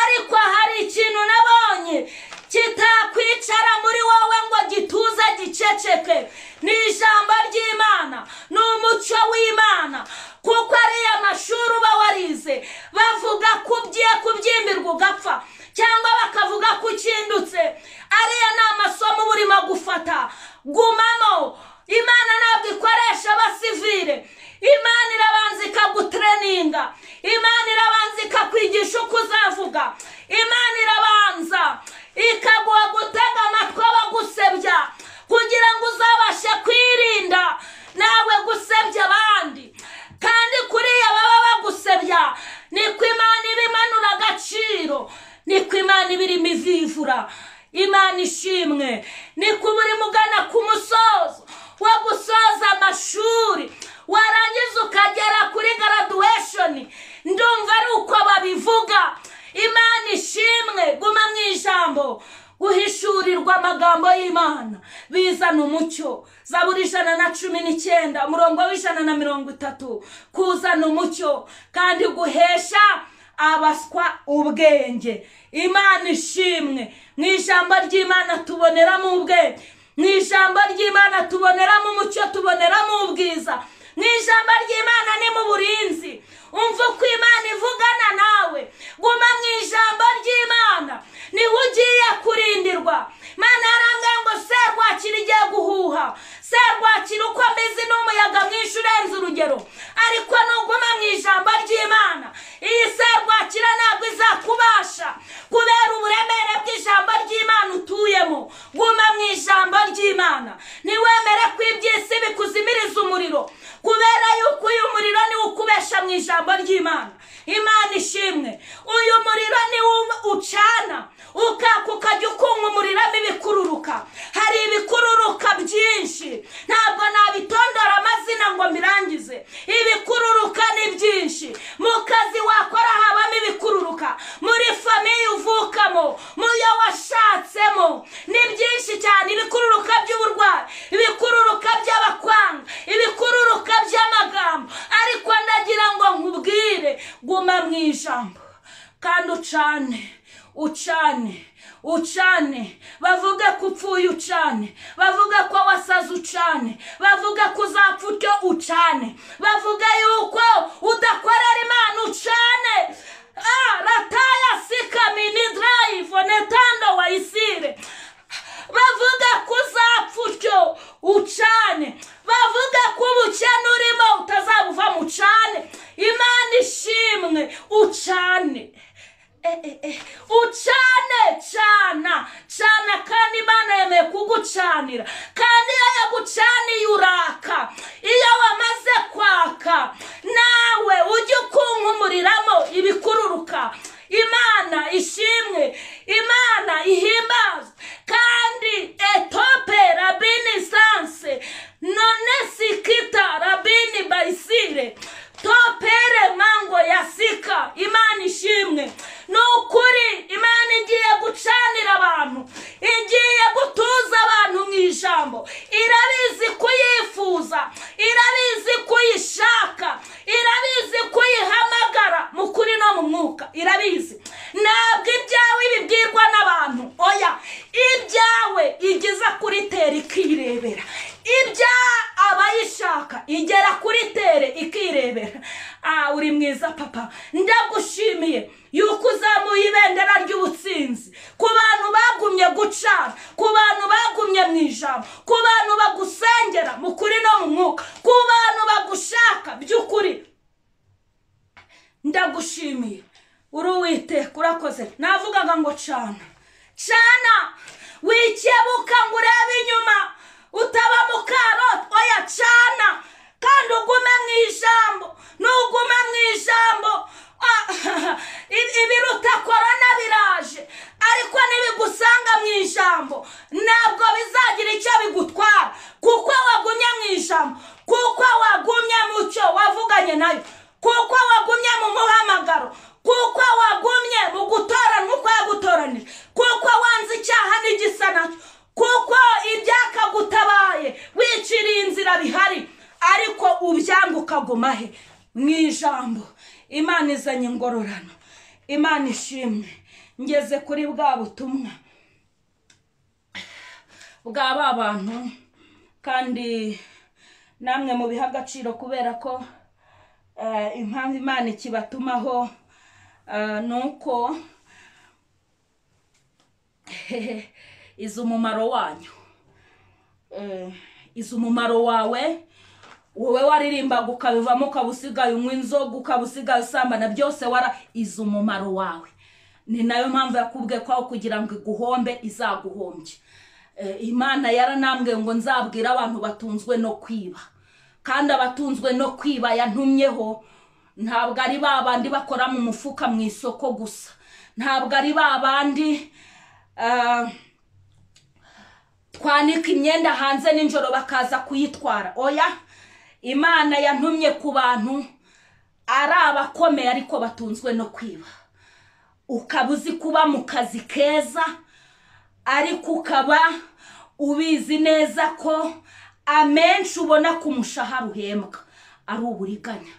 ariko hari ikintu nabonye kitakwicara muri wowe ngo gituze giceceke ni ijambo ry'imana ni umucyo w'imana kuko ariya mashuri uba warize bavuga ko ugiye kubyimbirwa ugapfa cyangwa bakavuga ko ukindutse ariya ni amasomo uba urimo gufata gumamo imana ntabwo ikoresha abasivire imana irabanza ikagutreninga imana irabanza ikakwigisha uko uzavuga imana irabanza ikaguha gutega amatwi abagusebya kugira ngo uzabashe kwirinda nawe gusebya abandi kandi kuriya baba bagusebya niko imana iba imanura agaciro niko imana iba irimo ivivura imana ishimwe niko uba urimo ugana ku musozo wo gusoza amashuri warangiza ukagera kuri garaduweshoni ndumva ari uko babivuga imana ishimwe guma mu ijambo guhishurirwa amagambo y'imana bizana umucyo zaburi ijana na cumi n'icyenda umurongo w'ijana na mirongo itatu kuzana umucyo kandi guhesha abaswa ubwenge imana ishimwe mu ijambo ry'imana tuboneramo ubwenge mu ijambo ry'imana tuboneramo umucyo tuboneramo ubwiza mu ijambo ry'imana ni mu burinzi umva uko imana ivugana nawe guma mu ijambo ry'imana niho ugiye kurindirwa mana yarangaye ngo serwakira igiye guhuha serwakira uko ameze n'umuyaga mwinshi urenze urugero ariko nuguma mu ijambo ry'imana iyi serwakira ntabwo izakubasha kubera uburemere bw'ijambo ry'imana utuyemo guma mu ijambo ry'imana ntiwemere ko iby'isi bikuzimiriza umuriro kubera yuko uyu muriro niwo ukubesha mu ijambo ry'imana imana ishimwe uyu muriro niwo ucana ukaka ukajya ukunga umuriramo ibikururuka hari ibikururuka byinshi ntabwo nabitondora amazina ngo mbirangize ibikururuka ni byinshi mu kazi wakora habamo ibikururuka muri famiye uvukamo muyo washatsemo ni byinshi cyane ibikururuka by'uburwayi ibikururuka by'abakwanga ibikururuka by'amagambo ariko ndagira ngo nkubwire guma mu ijambo kandi ucane ucane ucane bavuge ko upfuye ucane bavuge ko wasaze ucane bavuge ko uzapfa utyo ucane bavuge yuko udakorera imana ucane rataya sikamini darayivu netando wayisire bavuga ko uzapfa utyo ucane bavuga ko ubukene urimo utazabuva mu ucane imana ishimwe ucane ucane cana cana kandi imana yemeye kugucanira kandi iyo yagucaniye uraka iyo wamaze kwaka nawe ujye ukunkumuramo ibikururuka imana ishimwe imana ihimbazwe kandi etope rabini sanse none sikita rabini bayisire topere mango ya sika imana ishimwe ni ukuri imana igiye gucanira abantu igiye gutuza abantu mu ijambo irabizi kuyifuza irabizi kuyishaka irabizi kuyihamagara mu kuri no mu mwuka irabizi ntabwo ibyawe bibwirwa n'abantu oya ibyawe igeza kuri tera ikirebera ibya abayishaka igera kuri tere ikirebera ah uri mwiza papa ndagushimiye yuko uzamuye ibendera ry'ubutsinzi ku bantu bagumye gucana ku bantu bagumye mu ijambo ku bantu bagusengera mu kuri no mu mwuka ku bantu bagushaka by'ukuri ndagushimiye uri uwiteka urakoze navugaga ngo cana cana wikebuka ngo urebe inyuma utaba mu karoti oya cana kandi ugume mu ijambo n'ugume mu ijambo ibiruta korona biraje ariko ntibigusanga mu ijambo ntabwo bizagira icyo bigutwara kuko wagumye kaguma he mu ijambo imana izanye ingororano imana ishimwe ngeze kuri bwa butumwa bwa ba bantu kandi namwe mubiha agaciro kubera ko eh, impamvu imana ikibatumaho eh, ni uko izi umumaro wanyu Eh, izi umumaro wawe wowe waririmbaga ukabivamo ukaba usigaye unywa inzoga ukaba usigaye usambana byose wara izi umumaro wawe ni nayo mpamvu yakubwiye ko aho kugira ngo iguhombe izaguhombye Eh, imana yaranambwiye ngo nzabwire abantu batunzwe no kwiba kandi abatunzwe no kwiba yantumyeho ntabwo ari ba bandi bakora mu mufuka mu isoko gusa ntabwo ari ba bandi ah, twanika imyenda hanze nijoro bakaza kuyitwara oya imana yantumye ku bantu ari abakomeye ariko batunzwe no kwiba ukaba uzi kuba mu kazi keza ariko ukaba ubizi neza ko amenshi ubona ku mushahara uhembwa ari uburiganya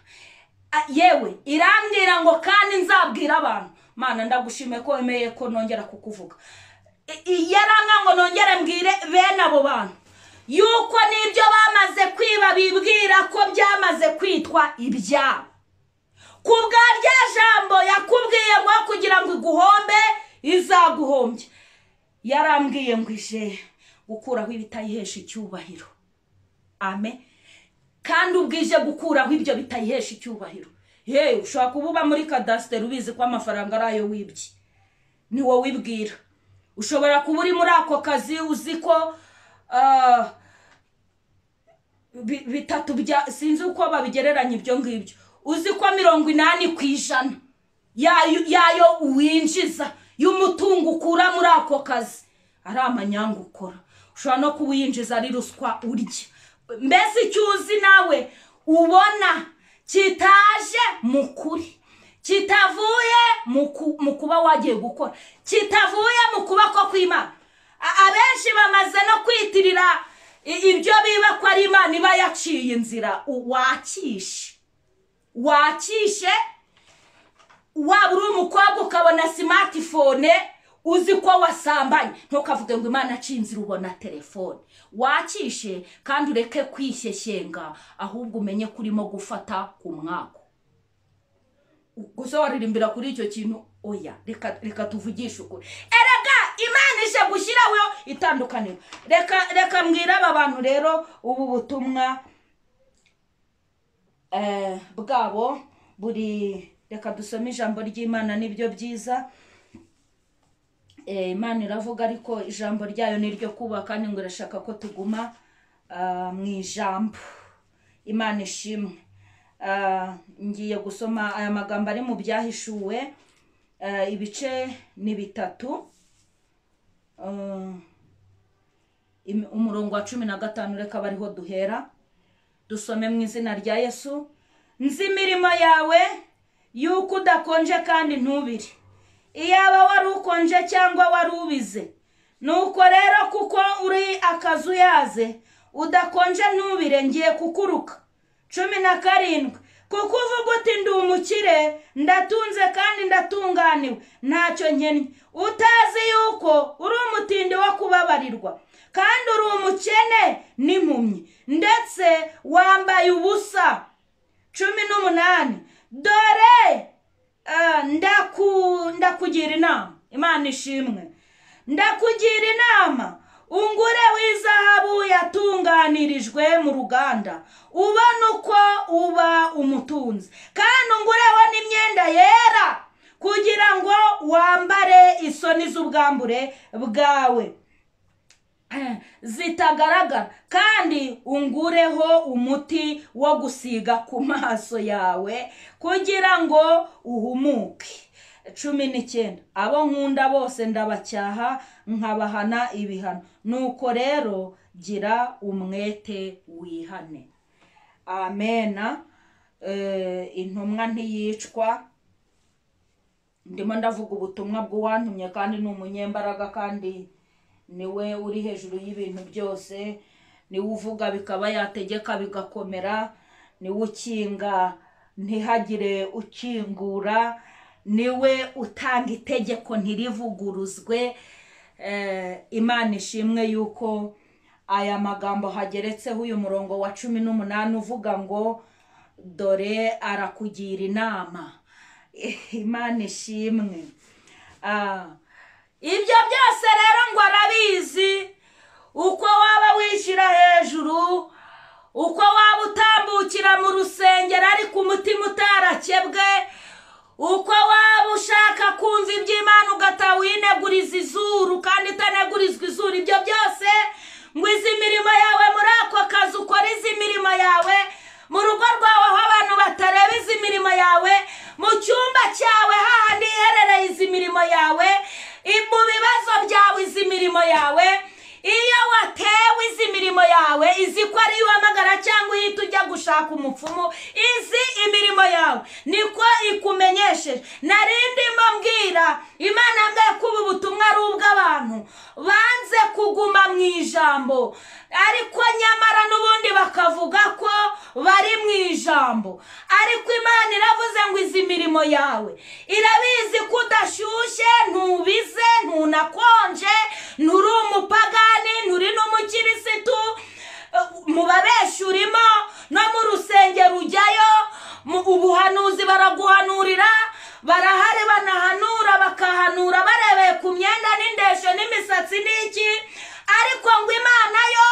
A- yewe irambwira ngo kandi nzabwira abantu mana ndagushimiye ko wemeye ko nongera kukuvuga I- i- yaranga ngo nongere mbwire bene abo bantu yuko n'ibyo bamaze kwiba bibwira ko byamaze kwitwa ibyabo ku bwa rya jambo yakubwiye ngo kugira ngo iguhombe izaguhombye yarambwiye ngo ije gukuraho ibitayihesha icyubahiro amen kandi ubwije gukuraho ibyo bitayihesha icyubahiro yewe ushobora kuba uba muri kadasiteri ubizi ko amafaranga ari ayo wibye ni wowe wibwira ushobora kuba uri muri ako kazi uzi ko ah, bi- bitatu bya sinzi uko babigereranya ibyo ngibyo uzi ko mirongo inani ku ijana yayo yayo winjiza y'umutungo ukura muri ako kazi ari amanyanga ukora ushobora no kuba uyinjiza ari ruswa urya mbese icyo uzi nawe ubona kitaje mu kuri kitavuye mu ku- mu kuba wagiye gukora kitavuye mu kuboko kw'imana A- abenshi bamaze no kwitirira i- ibyo biba ko ari imana iba yaciye inzira U- wakishe wakishe waba uri umukobwa ukabona simatifone uzi ko wasambanye ntukavuge ngo imana acinzira ubona telefone wakishe kandi ureke kwishyeshyenga ahubwo umenye ko urimo gufata ku mwako gusa waririmbira kuri icyo kintu oya reka reka tuvugishe ukuri erega imana ije gushyiraho itandukaniro reka reka mbwire aba bantu rero ubu butumwa eh, bwabo buri reka dusome ijambo ry'imana nibyo byiza Eh, imana iravuga ariko ijambo ryayo ni iryo kubaka ni ngo irashaka ko tuguma ah, mu ijambo imana ishimwe Ah, ngiye gusoma aya magambo ari mu byahishuwe Ah, ibice ni bitatu Ah, im- umurongo wa cumi na gatanu reka aba ariho duhera dusome mu izina rya yesu nzi imirimo yawe yuko udakonje kandi ntubire iyaba wari ukonje cyangwa wari ubize nuko rero kuko uri akazuyaze udakonje ntubire ngiye kukuruka cumi na karindwi kuko uvuga uti ndi umukire ndatunze kandi ndatunganiwe ntacyo nkennye utazi yuko uri umutindi wo kubabarirwa kandi uri umukene n'impumyi ndetse wambaye ubusa cumi n'umunani dore eh, ndaku- ndakugira inama imana ishimwe ndakugira inama ungure w'izahabu yatunganirijwe mu ruganda ubona uko uba umutunzi kandi ungureho n'imyenda yera kugira ngo wambare isoni z'ubwambure bwawe zitagaragara kandi ungureho umuti wo gusiga ku maso yawe kugira ngo uhumuke cumi n'icyenda abo nkunda bose ndabacyaha nkabahana ibihano nuko rero gira umwete wihane amena Eh, intumwa ntiyicwa ndimo ndavuga ubutumwa bw'uwantumye kandi ni umunyembaraga kandi niwe uri hejuru y'ibintu byose niwe uvuga bikaba yategeka bigakomera niwe ukinga ntihagire ukingura niwe utanga itegeko ntirivuguruzwe Eh, imana ishimwe yuko aya magambo hageretseho uyu murongo wa cumi n'umunani uvuga ngo dore arakugira inama imana ishimwe Ah, ibyo byose rero ngo arabizi uko waba wishyira hejuru uko waba utambukira mu rusengero ariko umutima utarakebwe uko waba ushaka kumva iby'imana ugataha wineguriza izuru kandi utanegurizwa izuru ibyo byose ngo izi mirimo yawe muri ako kazi ukora izi mirimo yawe mu rugo rwawe aho abantu batareba izi mirimo yawe mu cyumba cyawe hahandi iherereye izi mirimo yawe i- mu bibazo byawe izi mirimo yawe iyo watewe izi mirimo yawe izi ko ari uhamagara cyangwa uhita ujya gushaka umupfumu izi imirimo yawe niko ikumenyesheje nari ndimo mbwira imana mbwiye ko ubu butumwa ari ubw'abantu banze kuguma mu ijambo ariko nyamara n'ubundi bakavuga ko bari mu ijambo ariko imana iravuze ngo izi mirimo yawe irabizi ko udashyushye ntubize ntunakonje nturi umupagani nturi n'umukirisitu eh, mu babeshi urimo no mu rusengero ujyayo mu ubuhanuzi baraguhanurira barahari banahanura bakahanura barebeye ku myenda n'indeshyo n'imisatsi n'iki ariko ngo imana yo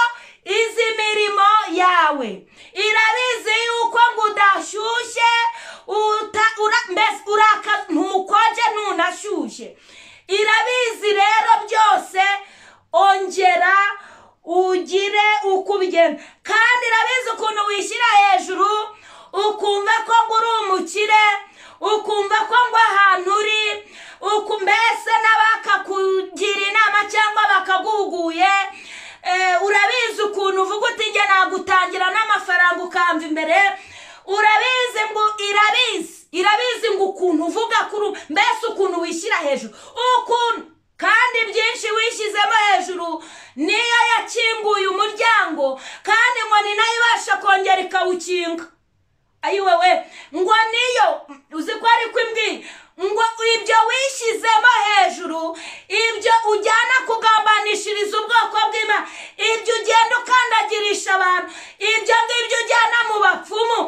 izi mirimo yawe irabizi yuko ngo udashyushye uta- ura- mbese uraka ntukonje ntunashyushye irabizi rero byose ongera ugire uko ubigenda kandi irabizi ukuntu wishyira hejuru ukumva ko ngo uri umukire ukumva ko ngo ahantu uri uku mbese n'abakakugira inama cyangwa bakaguhuguye Eh, urabizi ukuntu uvuga uti njye nagutangira n'amafaranga ukamva imbere urabizi ngo irabizi irabizi ngo ukuntu uvuga kuri mbese ukuntu wishyira hejuru ukuntu kandi byinshi wishyizemo hejuru niyo yakinguye umuryango kandi ngo ni nayo ibasha kongera ikawukinga ayiwewe ngo niyo uzi ko ari kw'imbwira ngo ibyo wishyizemo hejuru ibyo ujyana kugambanishiriza ubwoko bw'imana ibyo ugenda ukandagirisha abantu ibyo ngibyo ujyana mu bapfumu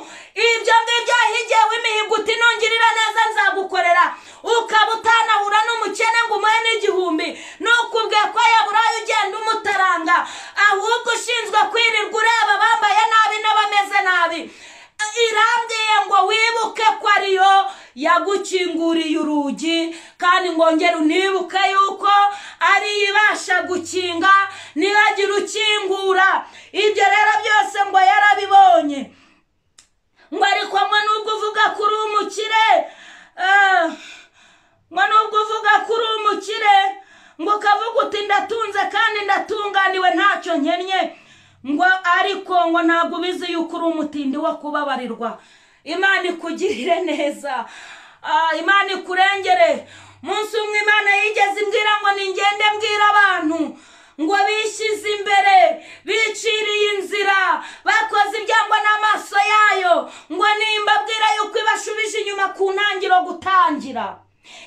ibyo ngibyo wahigiyeho imihigo uti nungirira neza nzagukorera ukaba utanahura n'umukene ngo umuhe n'igihumbi nukubwiye ko yaburaye ugenda umutaranga ahubwo ushinzwe kwirirwa ureba abambaye nabi n'abameze nabi irambwiye ngo wibuke ko ariyo yagukinguriye urugi kandi ngongera unibuke yuko ariyo ibasha gukinga niragira ukingura ibyo rero byose ngo yarabibonye ngo ariko mwe nubwo uvuga ko uri umukire eh, mwe nubwo uvuga ko uri umukire ngo ukavuga uti ndatunze kandi ndatunganiwe ntacyo nkennye ngo ariko ngo ntabwo ubizi yuko uri umutindi wo kubabarirwa imana ikugirire neza Ah, imana ikurengere munsi umwe imana yigeze imbwira ngo ningende mbwira abantu ngo bishyize imbere biciriye inzira bakoze ibyangwa n'amaso yayo ngo nimba abwira yuko ibashubije inyuma ku ntangiro gutangira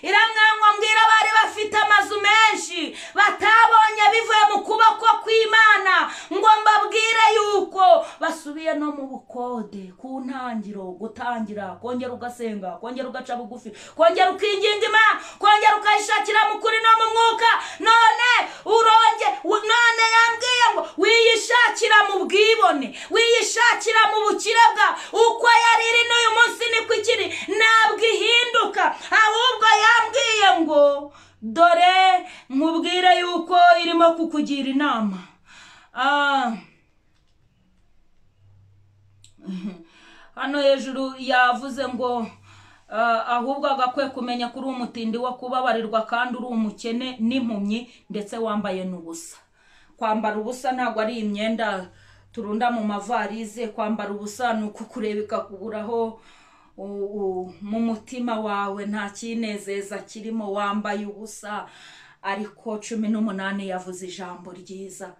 iramwira ngo mbwira bari bafite amazu menshi batabonye bivuye mu kuboko kw'imana ngo mbabwire yuko basubiye no mu bukode ku ntangiro gutangira kongera ugasenga kongera ugaca bugufi kongera ukinginga imana kongera ukayishakira mu kuri no mu mwuka none uronge u- none yambwiye ngo wiyishakira mu bwibone wiyishakira mu bukire bwa uko yari iri n'uyu munsi niko ikiri ntabwo ihinduka ahubwo yambwiye ngo dore nkubwire yuko irimo kukugira inama Ah. hano hejuru yavuze ngo ah, ahubwo agakwiye kumenya ko uri umutindi wo kubabarirwa kandi uri umukene n'impumyi ndetse wambaye n'ubusa kwambara ubusa ntabwo ari imyenda turunda mu mavarize kwambara ubusa ni ukukureba ikakuguraho u- u- mu mutima wawe nta kinezeza kirimo wambaye ubusa ariko cumi n'umunani yavuze ijambo ryiza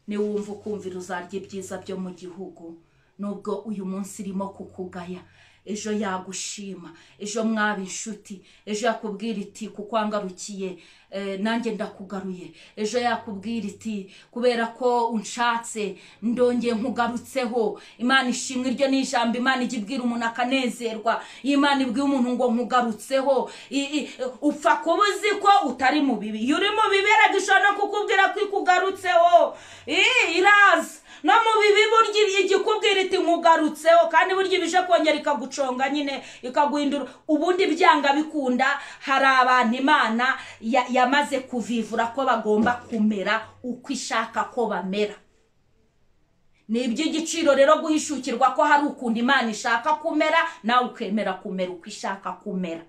niwumva ukumvira uzarya ibyiza byo mu gihugu nubwo uyu munsi irimo kukugaya ejo yagushima ejo mwaba inshuti ejo yakubwira iti kuko wangarukiye eh, nanjye ndakugaruye ejo yakubwira iti kubera ko unshatse ndongeye nkugarutseho imana ishimwe iryo ni ijambo imana ijya ibwira umuntu akanezerwa iyo imana ibwiye umuntu ngo nkugarutseho i- i- upfa kuba uzi ko utari mu bibi iyo uri mu biberega ishobora no kukubwira ko ikugarutseho i- iraza no mu bibi burya igikubwira iti nkugarutseho kandi burya ibije kongera ikaguconga nyine ikaguhindura ubundi byanga bikunda hari abantu imana ya- yamaze kuvivura ko bagomba kumera uko ishaka ko bamera ni iby'igiciro rero guhishukirwa ko hari ukuntu imana ishaka kumera nawe ukemera kumera uko ishaka kumera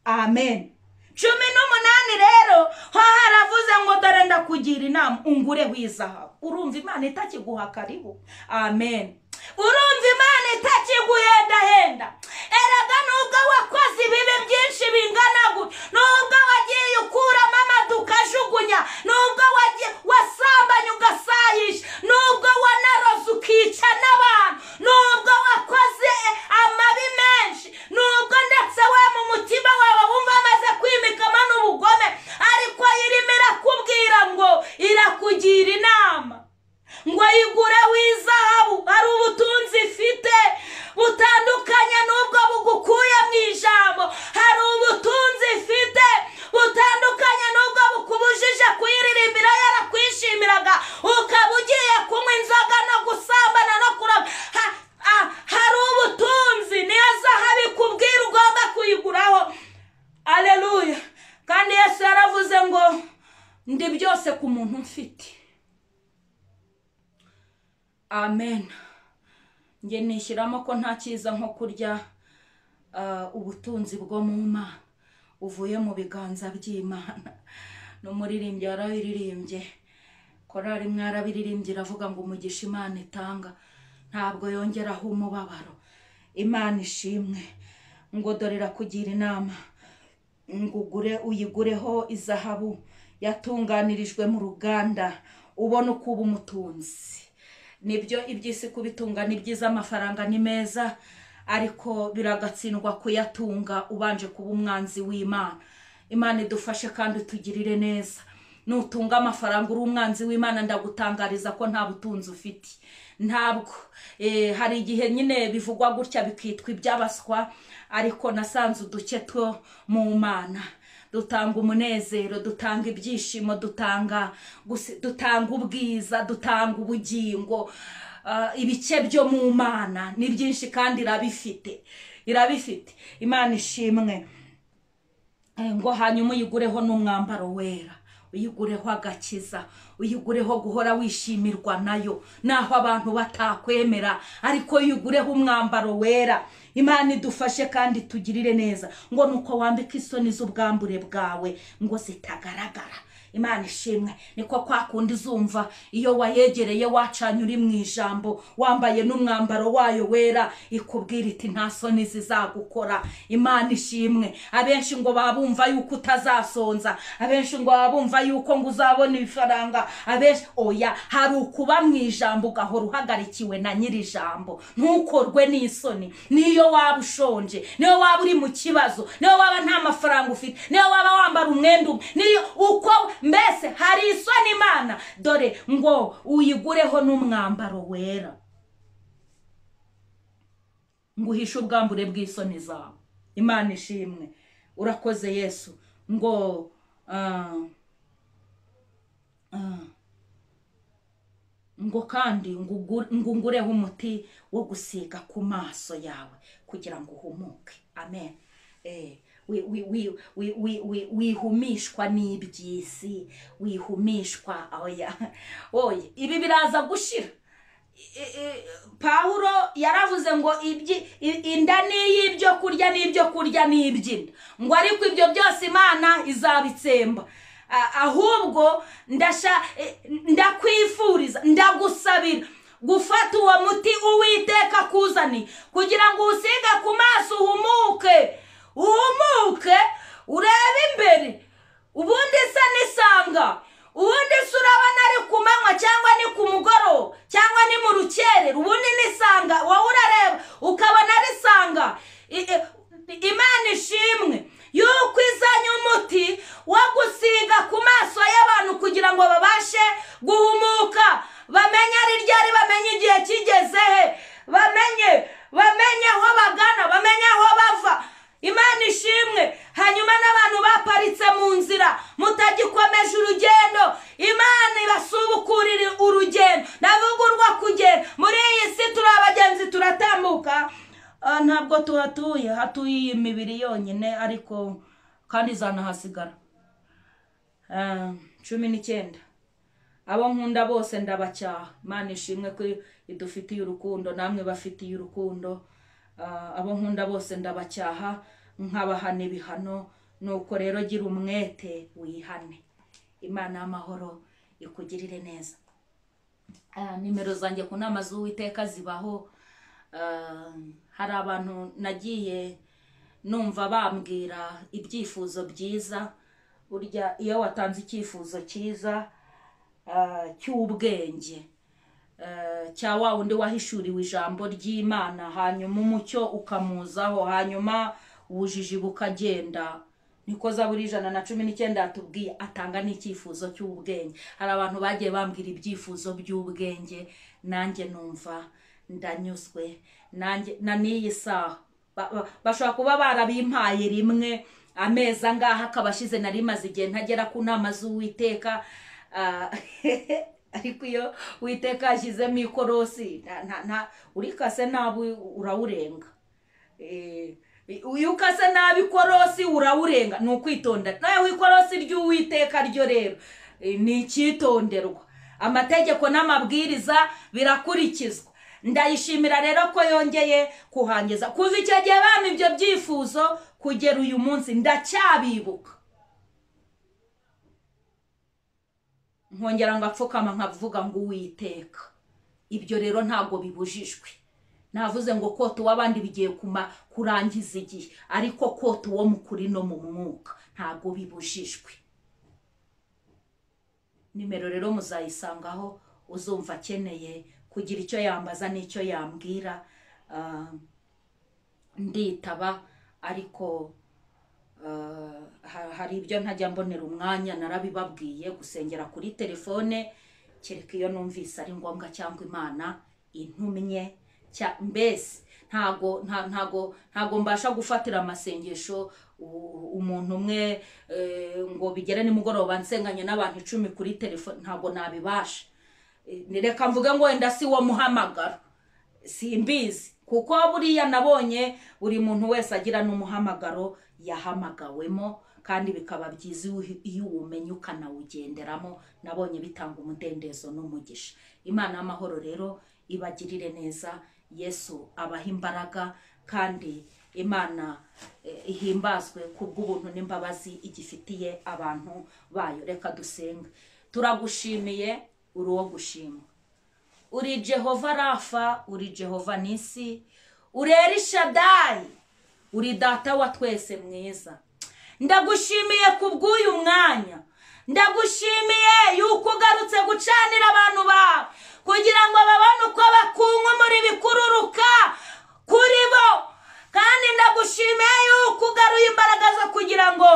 amen cumi n'umunani rero ho haravuze ngo dore ndakugira inama ungure wizahabu urumva imana itakiguha karibu amen urumva imana itakiguhendahenda erega nubwo wakoze ibibi byinshi bingana gutya nubwo wagiye ukuramo amadu ukajugunya nubwo wagiye wasambanye ugasayisha nubwo wanaroze ukica n'abantu nubwo wakoze amabi menshi nubwo ndetse we mu mutima wawe wumva amaze kwimikamo n'ubugome ariko irimo irakubwira ngo irakugira inama ngo yigure w'izahabu ari ubutunzi ifite butandukanye n'ubwo bugukuye mu ijambo hari ubutunzi ifite butandukanye n'ubwo bukubujije kuyiririmbira yarakwishimiraga ukaba ugiye kunywa inzoga no gusambana no kuraba Ha- ha- hari ubutunzi niyo zahabu ikubwira ugomba kuyiguraho aleluya kandi yesu yaravuze ngo ndi byose ku muntu mfite amen njye nishyiramo ko nta cyiza nko kurya ah, ubutunzi bwo mu mana buvuye mu biganza by'imana n'umuririmbyi warabiririmbye korari mwarabiririmbye iravuga ngo umugisha imana itanga ntabwo yongeraho umubabaro imana ishimwe ngo dore irakugira inama ngo ugure uyigureho izahabu yatunganirijwe mu ruganda ubone uko uba umutunzi nibyo iby'isi kubitunga ni byiza amafaranga ni meza ariko biragatsindwa kuyatunga ubanje kuba umwanzi w'imana imana idufashe kandi utugirire neza nutunga amafaranga uri umwanzi w'imana ndagutangariza ko nta butunzi ufite ntabwo Eh, hari igihe nyine bivugwa gutya bikitwa iby'abaswa ariko nasanze uduke two mu mana dutanga umunezero dutanga ibyishimo dutanga gusi- dutanga ubwiza dutanga ubugingo Ah, ibice byo mu mana ni byinshi kandi irabifite irabifite imana ishimwe Eh, ngo hanyuma uyigureho n'umwambaro wera uyigureho agakiza uyigureho guhora wishimirwa nayo naho abantu batakwemera ariko iyo ugureho umwambaro wera imana idufashe kandi tugirire neza ngo nuko wambika isoni z'ubwambure bwawe ngo zitagaragara imana ishimwe niko kwa kundi uzumva iyo wayegereye wacanye uri mu ijambo wambaye n'umwambaro wayo wera ikubwira iti nta soni zizagukora imana ishimwe abenshi ngo baba bumva yuko utazasonza abenshi ngo baba bumva yuko ngo uzabona ifaranga abenshi oya hari ukuba mu ijambo ugahora uhagarikiwe na nyiri ijambo ntukorwe n'isoni niyo waba ushonje niyo waba uri mu kibazo niyo waba nta mafaranga ufite niyo waba wambara umwenda umwe niyo uko mbese hari isoni imana dore ngo uyigureho n'umwambaro wera ngo uhishe ubwambure bw'isoni zawe imana ishimwe urakoze yesu ngo ah, ah, ngo kandi ngo ugu- ngo ungureho umuti wo gusiga ku maso yawe kugira ngo uhumuke amen Eh, wi- wi- wi- wi- wi- wi- wihumishwa n'iby'isi wihumishwa oya oya ibi biraza gushira I- i- pawulo yaravuze ngo ibyi- i- inda ni iy'ibyo kurya n'ibyo kurya ni iby'inda ngo ariko ibyo byose imana izabitsemba A- ahubwo ndasha eh, ndakwifuriza ndagusabira gufata uwo muti uwiteka akuzaniye kugira ngo uwusiga ku maso uhumuke uhumuke urebe imbere ubundi se n'isanga ubundi se urabona ari ku manywa cyangwa ni ku mugoroba cyangwa ni mu rukingo ukerera ubundi nisanga wowe urareba ukabona risanga I- i- imana ishimwe yuko izanye umuti wo gusiga ku maso y'abantu kugira ngo babashe guhumuka bamenye ari ryari bamenye igihe kigeze he bamenye bamenye aho bagana bamenye aho bava imana ishimwe hanyuma n'abantu baparitse mu nzira mutagikomeje urugendo imana ibasubukurire urugendo ndavuga urwo kugenda muri iyi si turi abagenzi turatambuka Ah, ntabwo tuhatuye hatuye iyi mibiri yonyine ariko kandi izanahasigara Ah, cumi n'icyenda abo nkunda bose ndabacyaha imana ishimwe ko idufitiye urukundo namwe bafitiye urukundo Ah, abo nkunda bose ndabacyaha nkabahana ibihano nuko rero gira umwete wihane imana y'amahoro ikugirire neza Ah, nimero zanjye ku nama z'uwiteka zibaho Ah, hari abantu nagiye numva bambwira ibyifuzo byiza burya iyo watanze icyifuzo cyiza ah, cy'ubwenge ah, cya wa wundi wahishuriwe ijambo ry'imana hanyuma umucyo ukamuzaho hanyuma ubujiji bukagenda niko zaburi ijana na cumi n'icyenda yatubwiye atanga n'icyifuzo cy'ubwenge hari abantu bagiye bambwira ibyifuzo by'ubwenge nanjye numva ndanyuzwe nanjye na n'iyi saha Ba- ba- bashobora kuba barabimpaye rimwe amezi angahe akaba ashize nari maze igihe ntagera ku nama z'uwiteka Ah, ariko iyo uwiteka yashyizemo ikorosi nta- nta- nta- urikase nabi urawurenga Eh, uyu ukase nabi ikorosi urawurenga ni ukwitonda nawe ikorosi ry'uwiteka ryo rero eh, ni icyitonderwa amategeko n'amabwiriza birakurikizwa ndayishimira rero ko yongeye kuhangiza kuva icyo gihe bampa ibyo byifuzo kugera uyu munsi ndacyabibuka nkongera ngapfukama nkavuga ngo uwiteka ibyo rero ntabwo bibujijwe navuze ngo kota uw'abandi bigiye kuma kurangiza igihe ariko kota uwo mu kuri no mu mwuka ntabwo bibujijwe nimero rero muzayisangaho uzumva akeneye kugira icyo yambaza n'icyo yambwira Ah, nditaba ariko ha- hari ibyo ntajya mbonera umwanya narabibabwiye gusengera kuri telefone kereka iyo numvise ari ngombwa cyangwa imana intumye cya- mbese ntago nta- ntago ntago mbasha gufatira amasengesho u- umuntu umwe eh, ngo bigere nimugoroba nsenganye n'abantu icumi kuri telefone ntabwo nabibasha Eh, reka mvuge ngo wenda si wo muhamagaro simbizi kuko buriya nabonye buri muntu wese agira n'umuhamagaro yahamagawemo kandi bikaba byiza iyo- iyo uwumenye ukanawugenderamo nabonye bitanga umudendezo n'umugisha imana y'amahoro rero ibagirire neza yesu abaha imbaraga kandi imana eh, ihimbazwe kubw'ubuntu n'imbabazi igifitiye abantu bayo reka dusenga turagushimiye uri uwo gushimwa uri jehova rafa uri jehova nisi uri erishadayi uri data wa twese mwiza ndagushimiye ku bw'uyu mwanya ndagushimiye yuko ugarutse gucanira abantu bawe kugira ngo babone uko bakunga muri bikururuka kuri bo kandi ndagushimiye yuko ugaruye imbaraga zo kugira ngo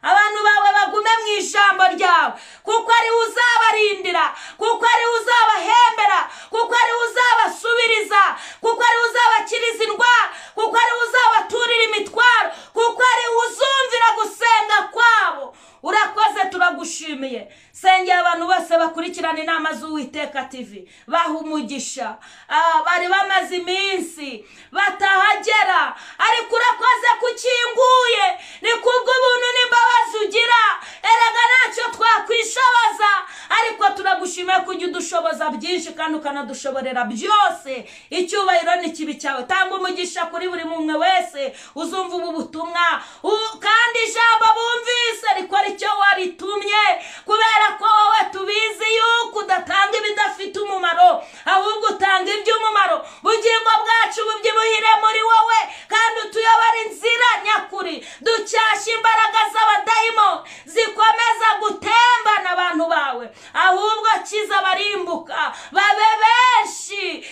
abantu bawe bagume mu ijambo ryawe kuko ariwe uzabarindira kuko ariwe uzabahembera kuko ariwe uzabasubiriza kuko ariwe uzabakiriza indwara kuko ariwe uzabaturira imitwaro kuko ariwe uzumvira gusenga kwabo urakoze turagushimiye sengera abantu bose bakurikirana inama z'uwiteka tv baha umugisha Ah, bari bamaze iminsi batahagera ariko urakoze kukinguye ni kubw'ubuntu n'imbabazi ugira erega ntacyo twakwishoboza ariko turagushimiye kujya udushoboza byinshi kandi ukanadushoborera byose icyubahiro ni kibi cyawe tanga umugisha kuri buri mumwe wese uzumva ubu butumwa U- kandi ijambo bumvise rikora icyo waritumye kubera ko wowe tubizi yuko udatanga ibidafite umumaro ahubwo utanga iby'umumaro bugingo bwacu bubyibuhire muri wowe kandi utuyobore inzira nyakuri ducyashye imbaraga z'abadayimo zikomeza gutembana abantu bawe ahubwo kiza barimbuka babe benshi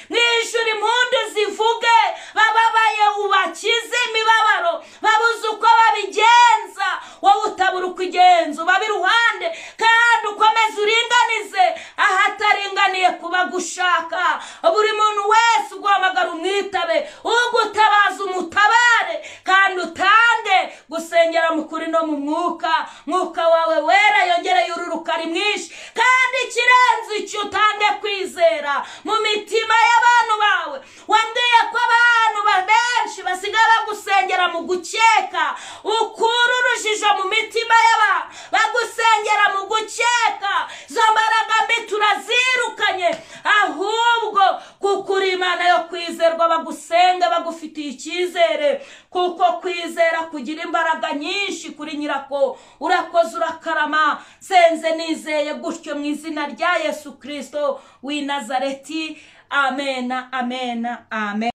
umwuka mwuka wawe wera yongereye ururukari mwinshi kandi ikirenze icyo utange kwizera mu mitima y'abantu bawe wambwiye ko abantu benshi basigaye bagusengera mu gukeka ukura urujijo mu mitima y'abantu bagusengera mu gukeka izo mbaraga mbi turazirukanye ahubwo kuko uri imana yo kwizerwa bagusenga bagufitiye icyizere kuko kwizera kugira imbaraga nyinshi kuri nyirako urakoze urakarama senze nizeye gutyo mu izina rya yesu kirisito w'i nazareti amena amena amen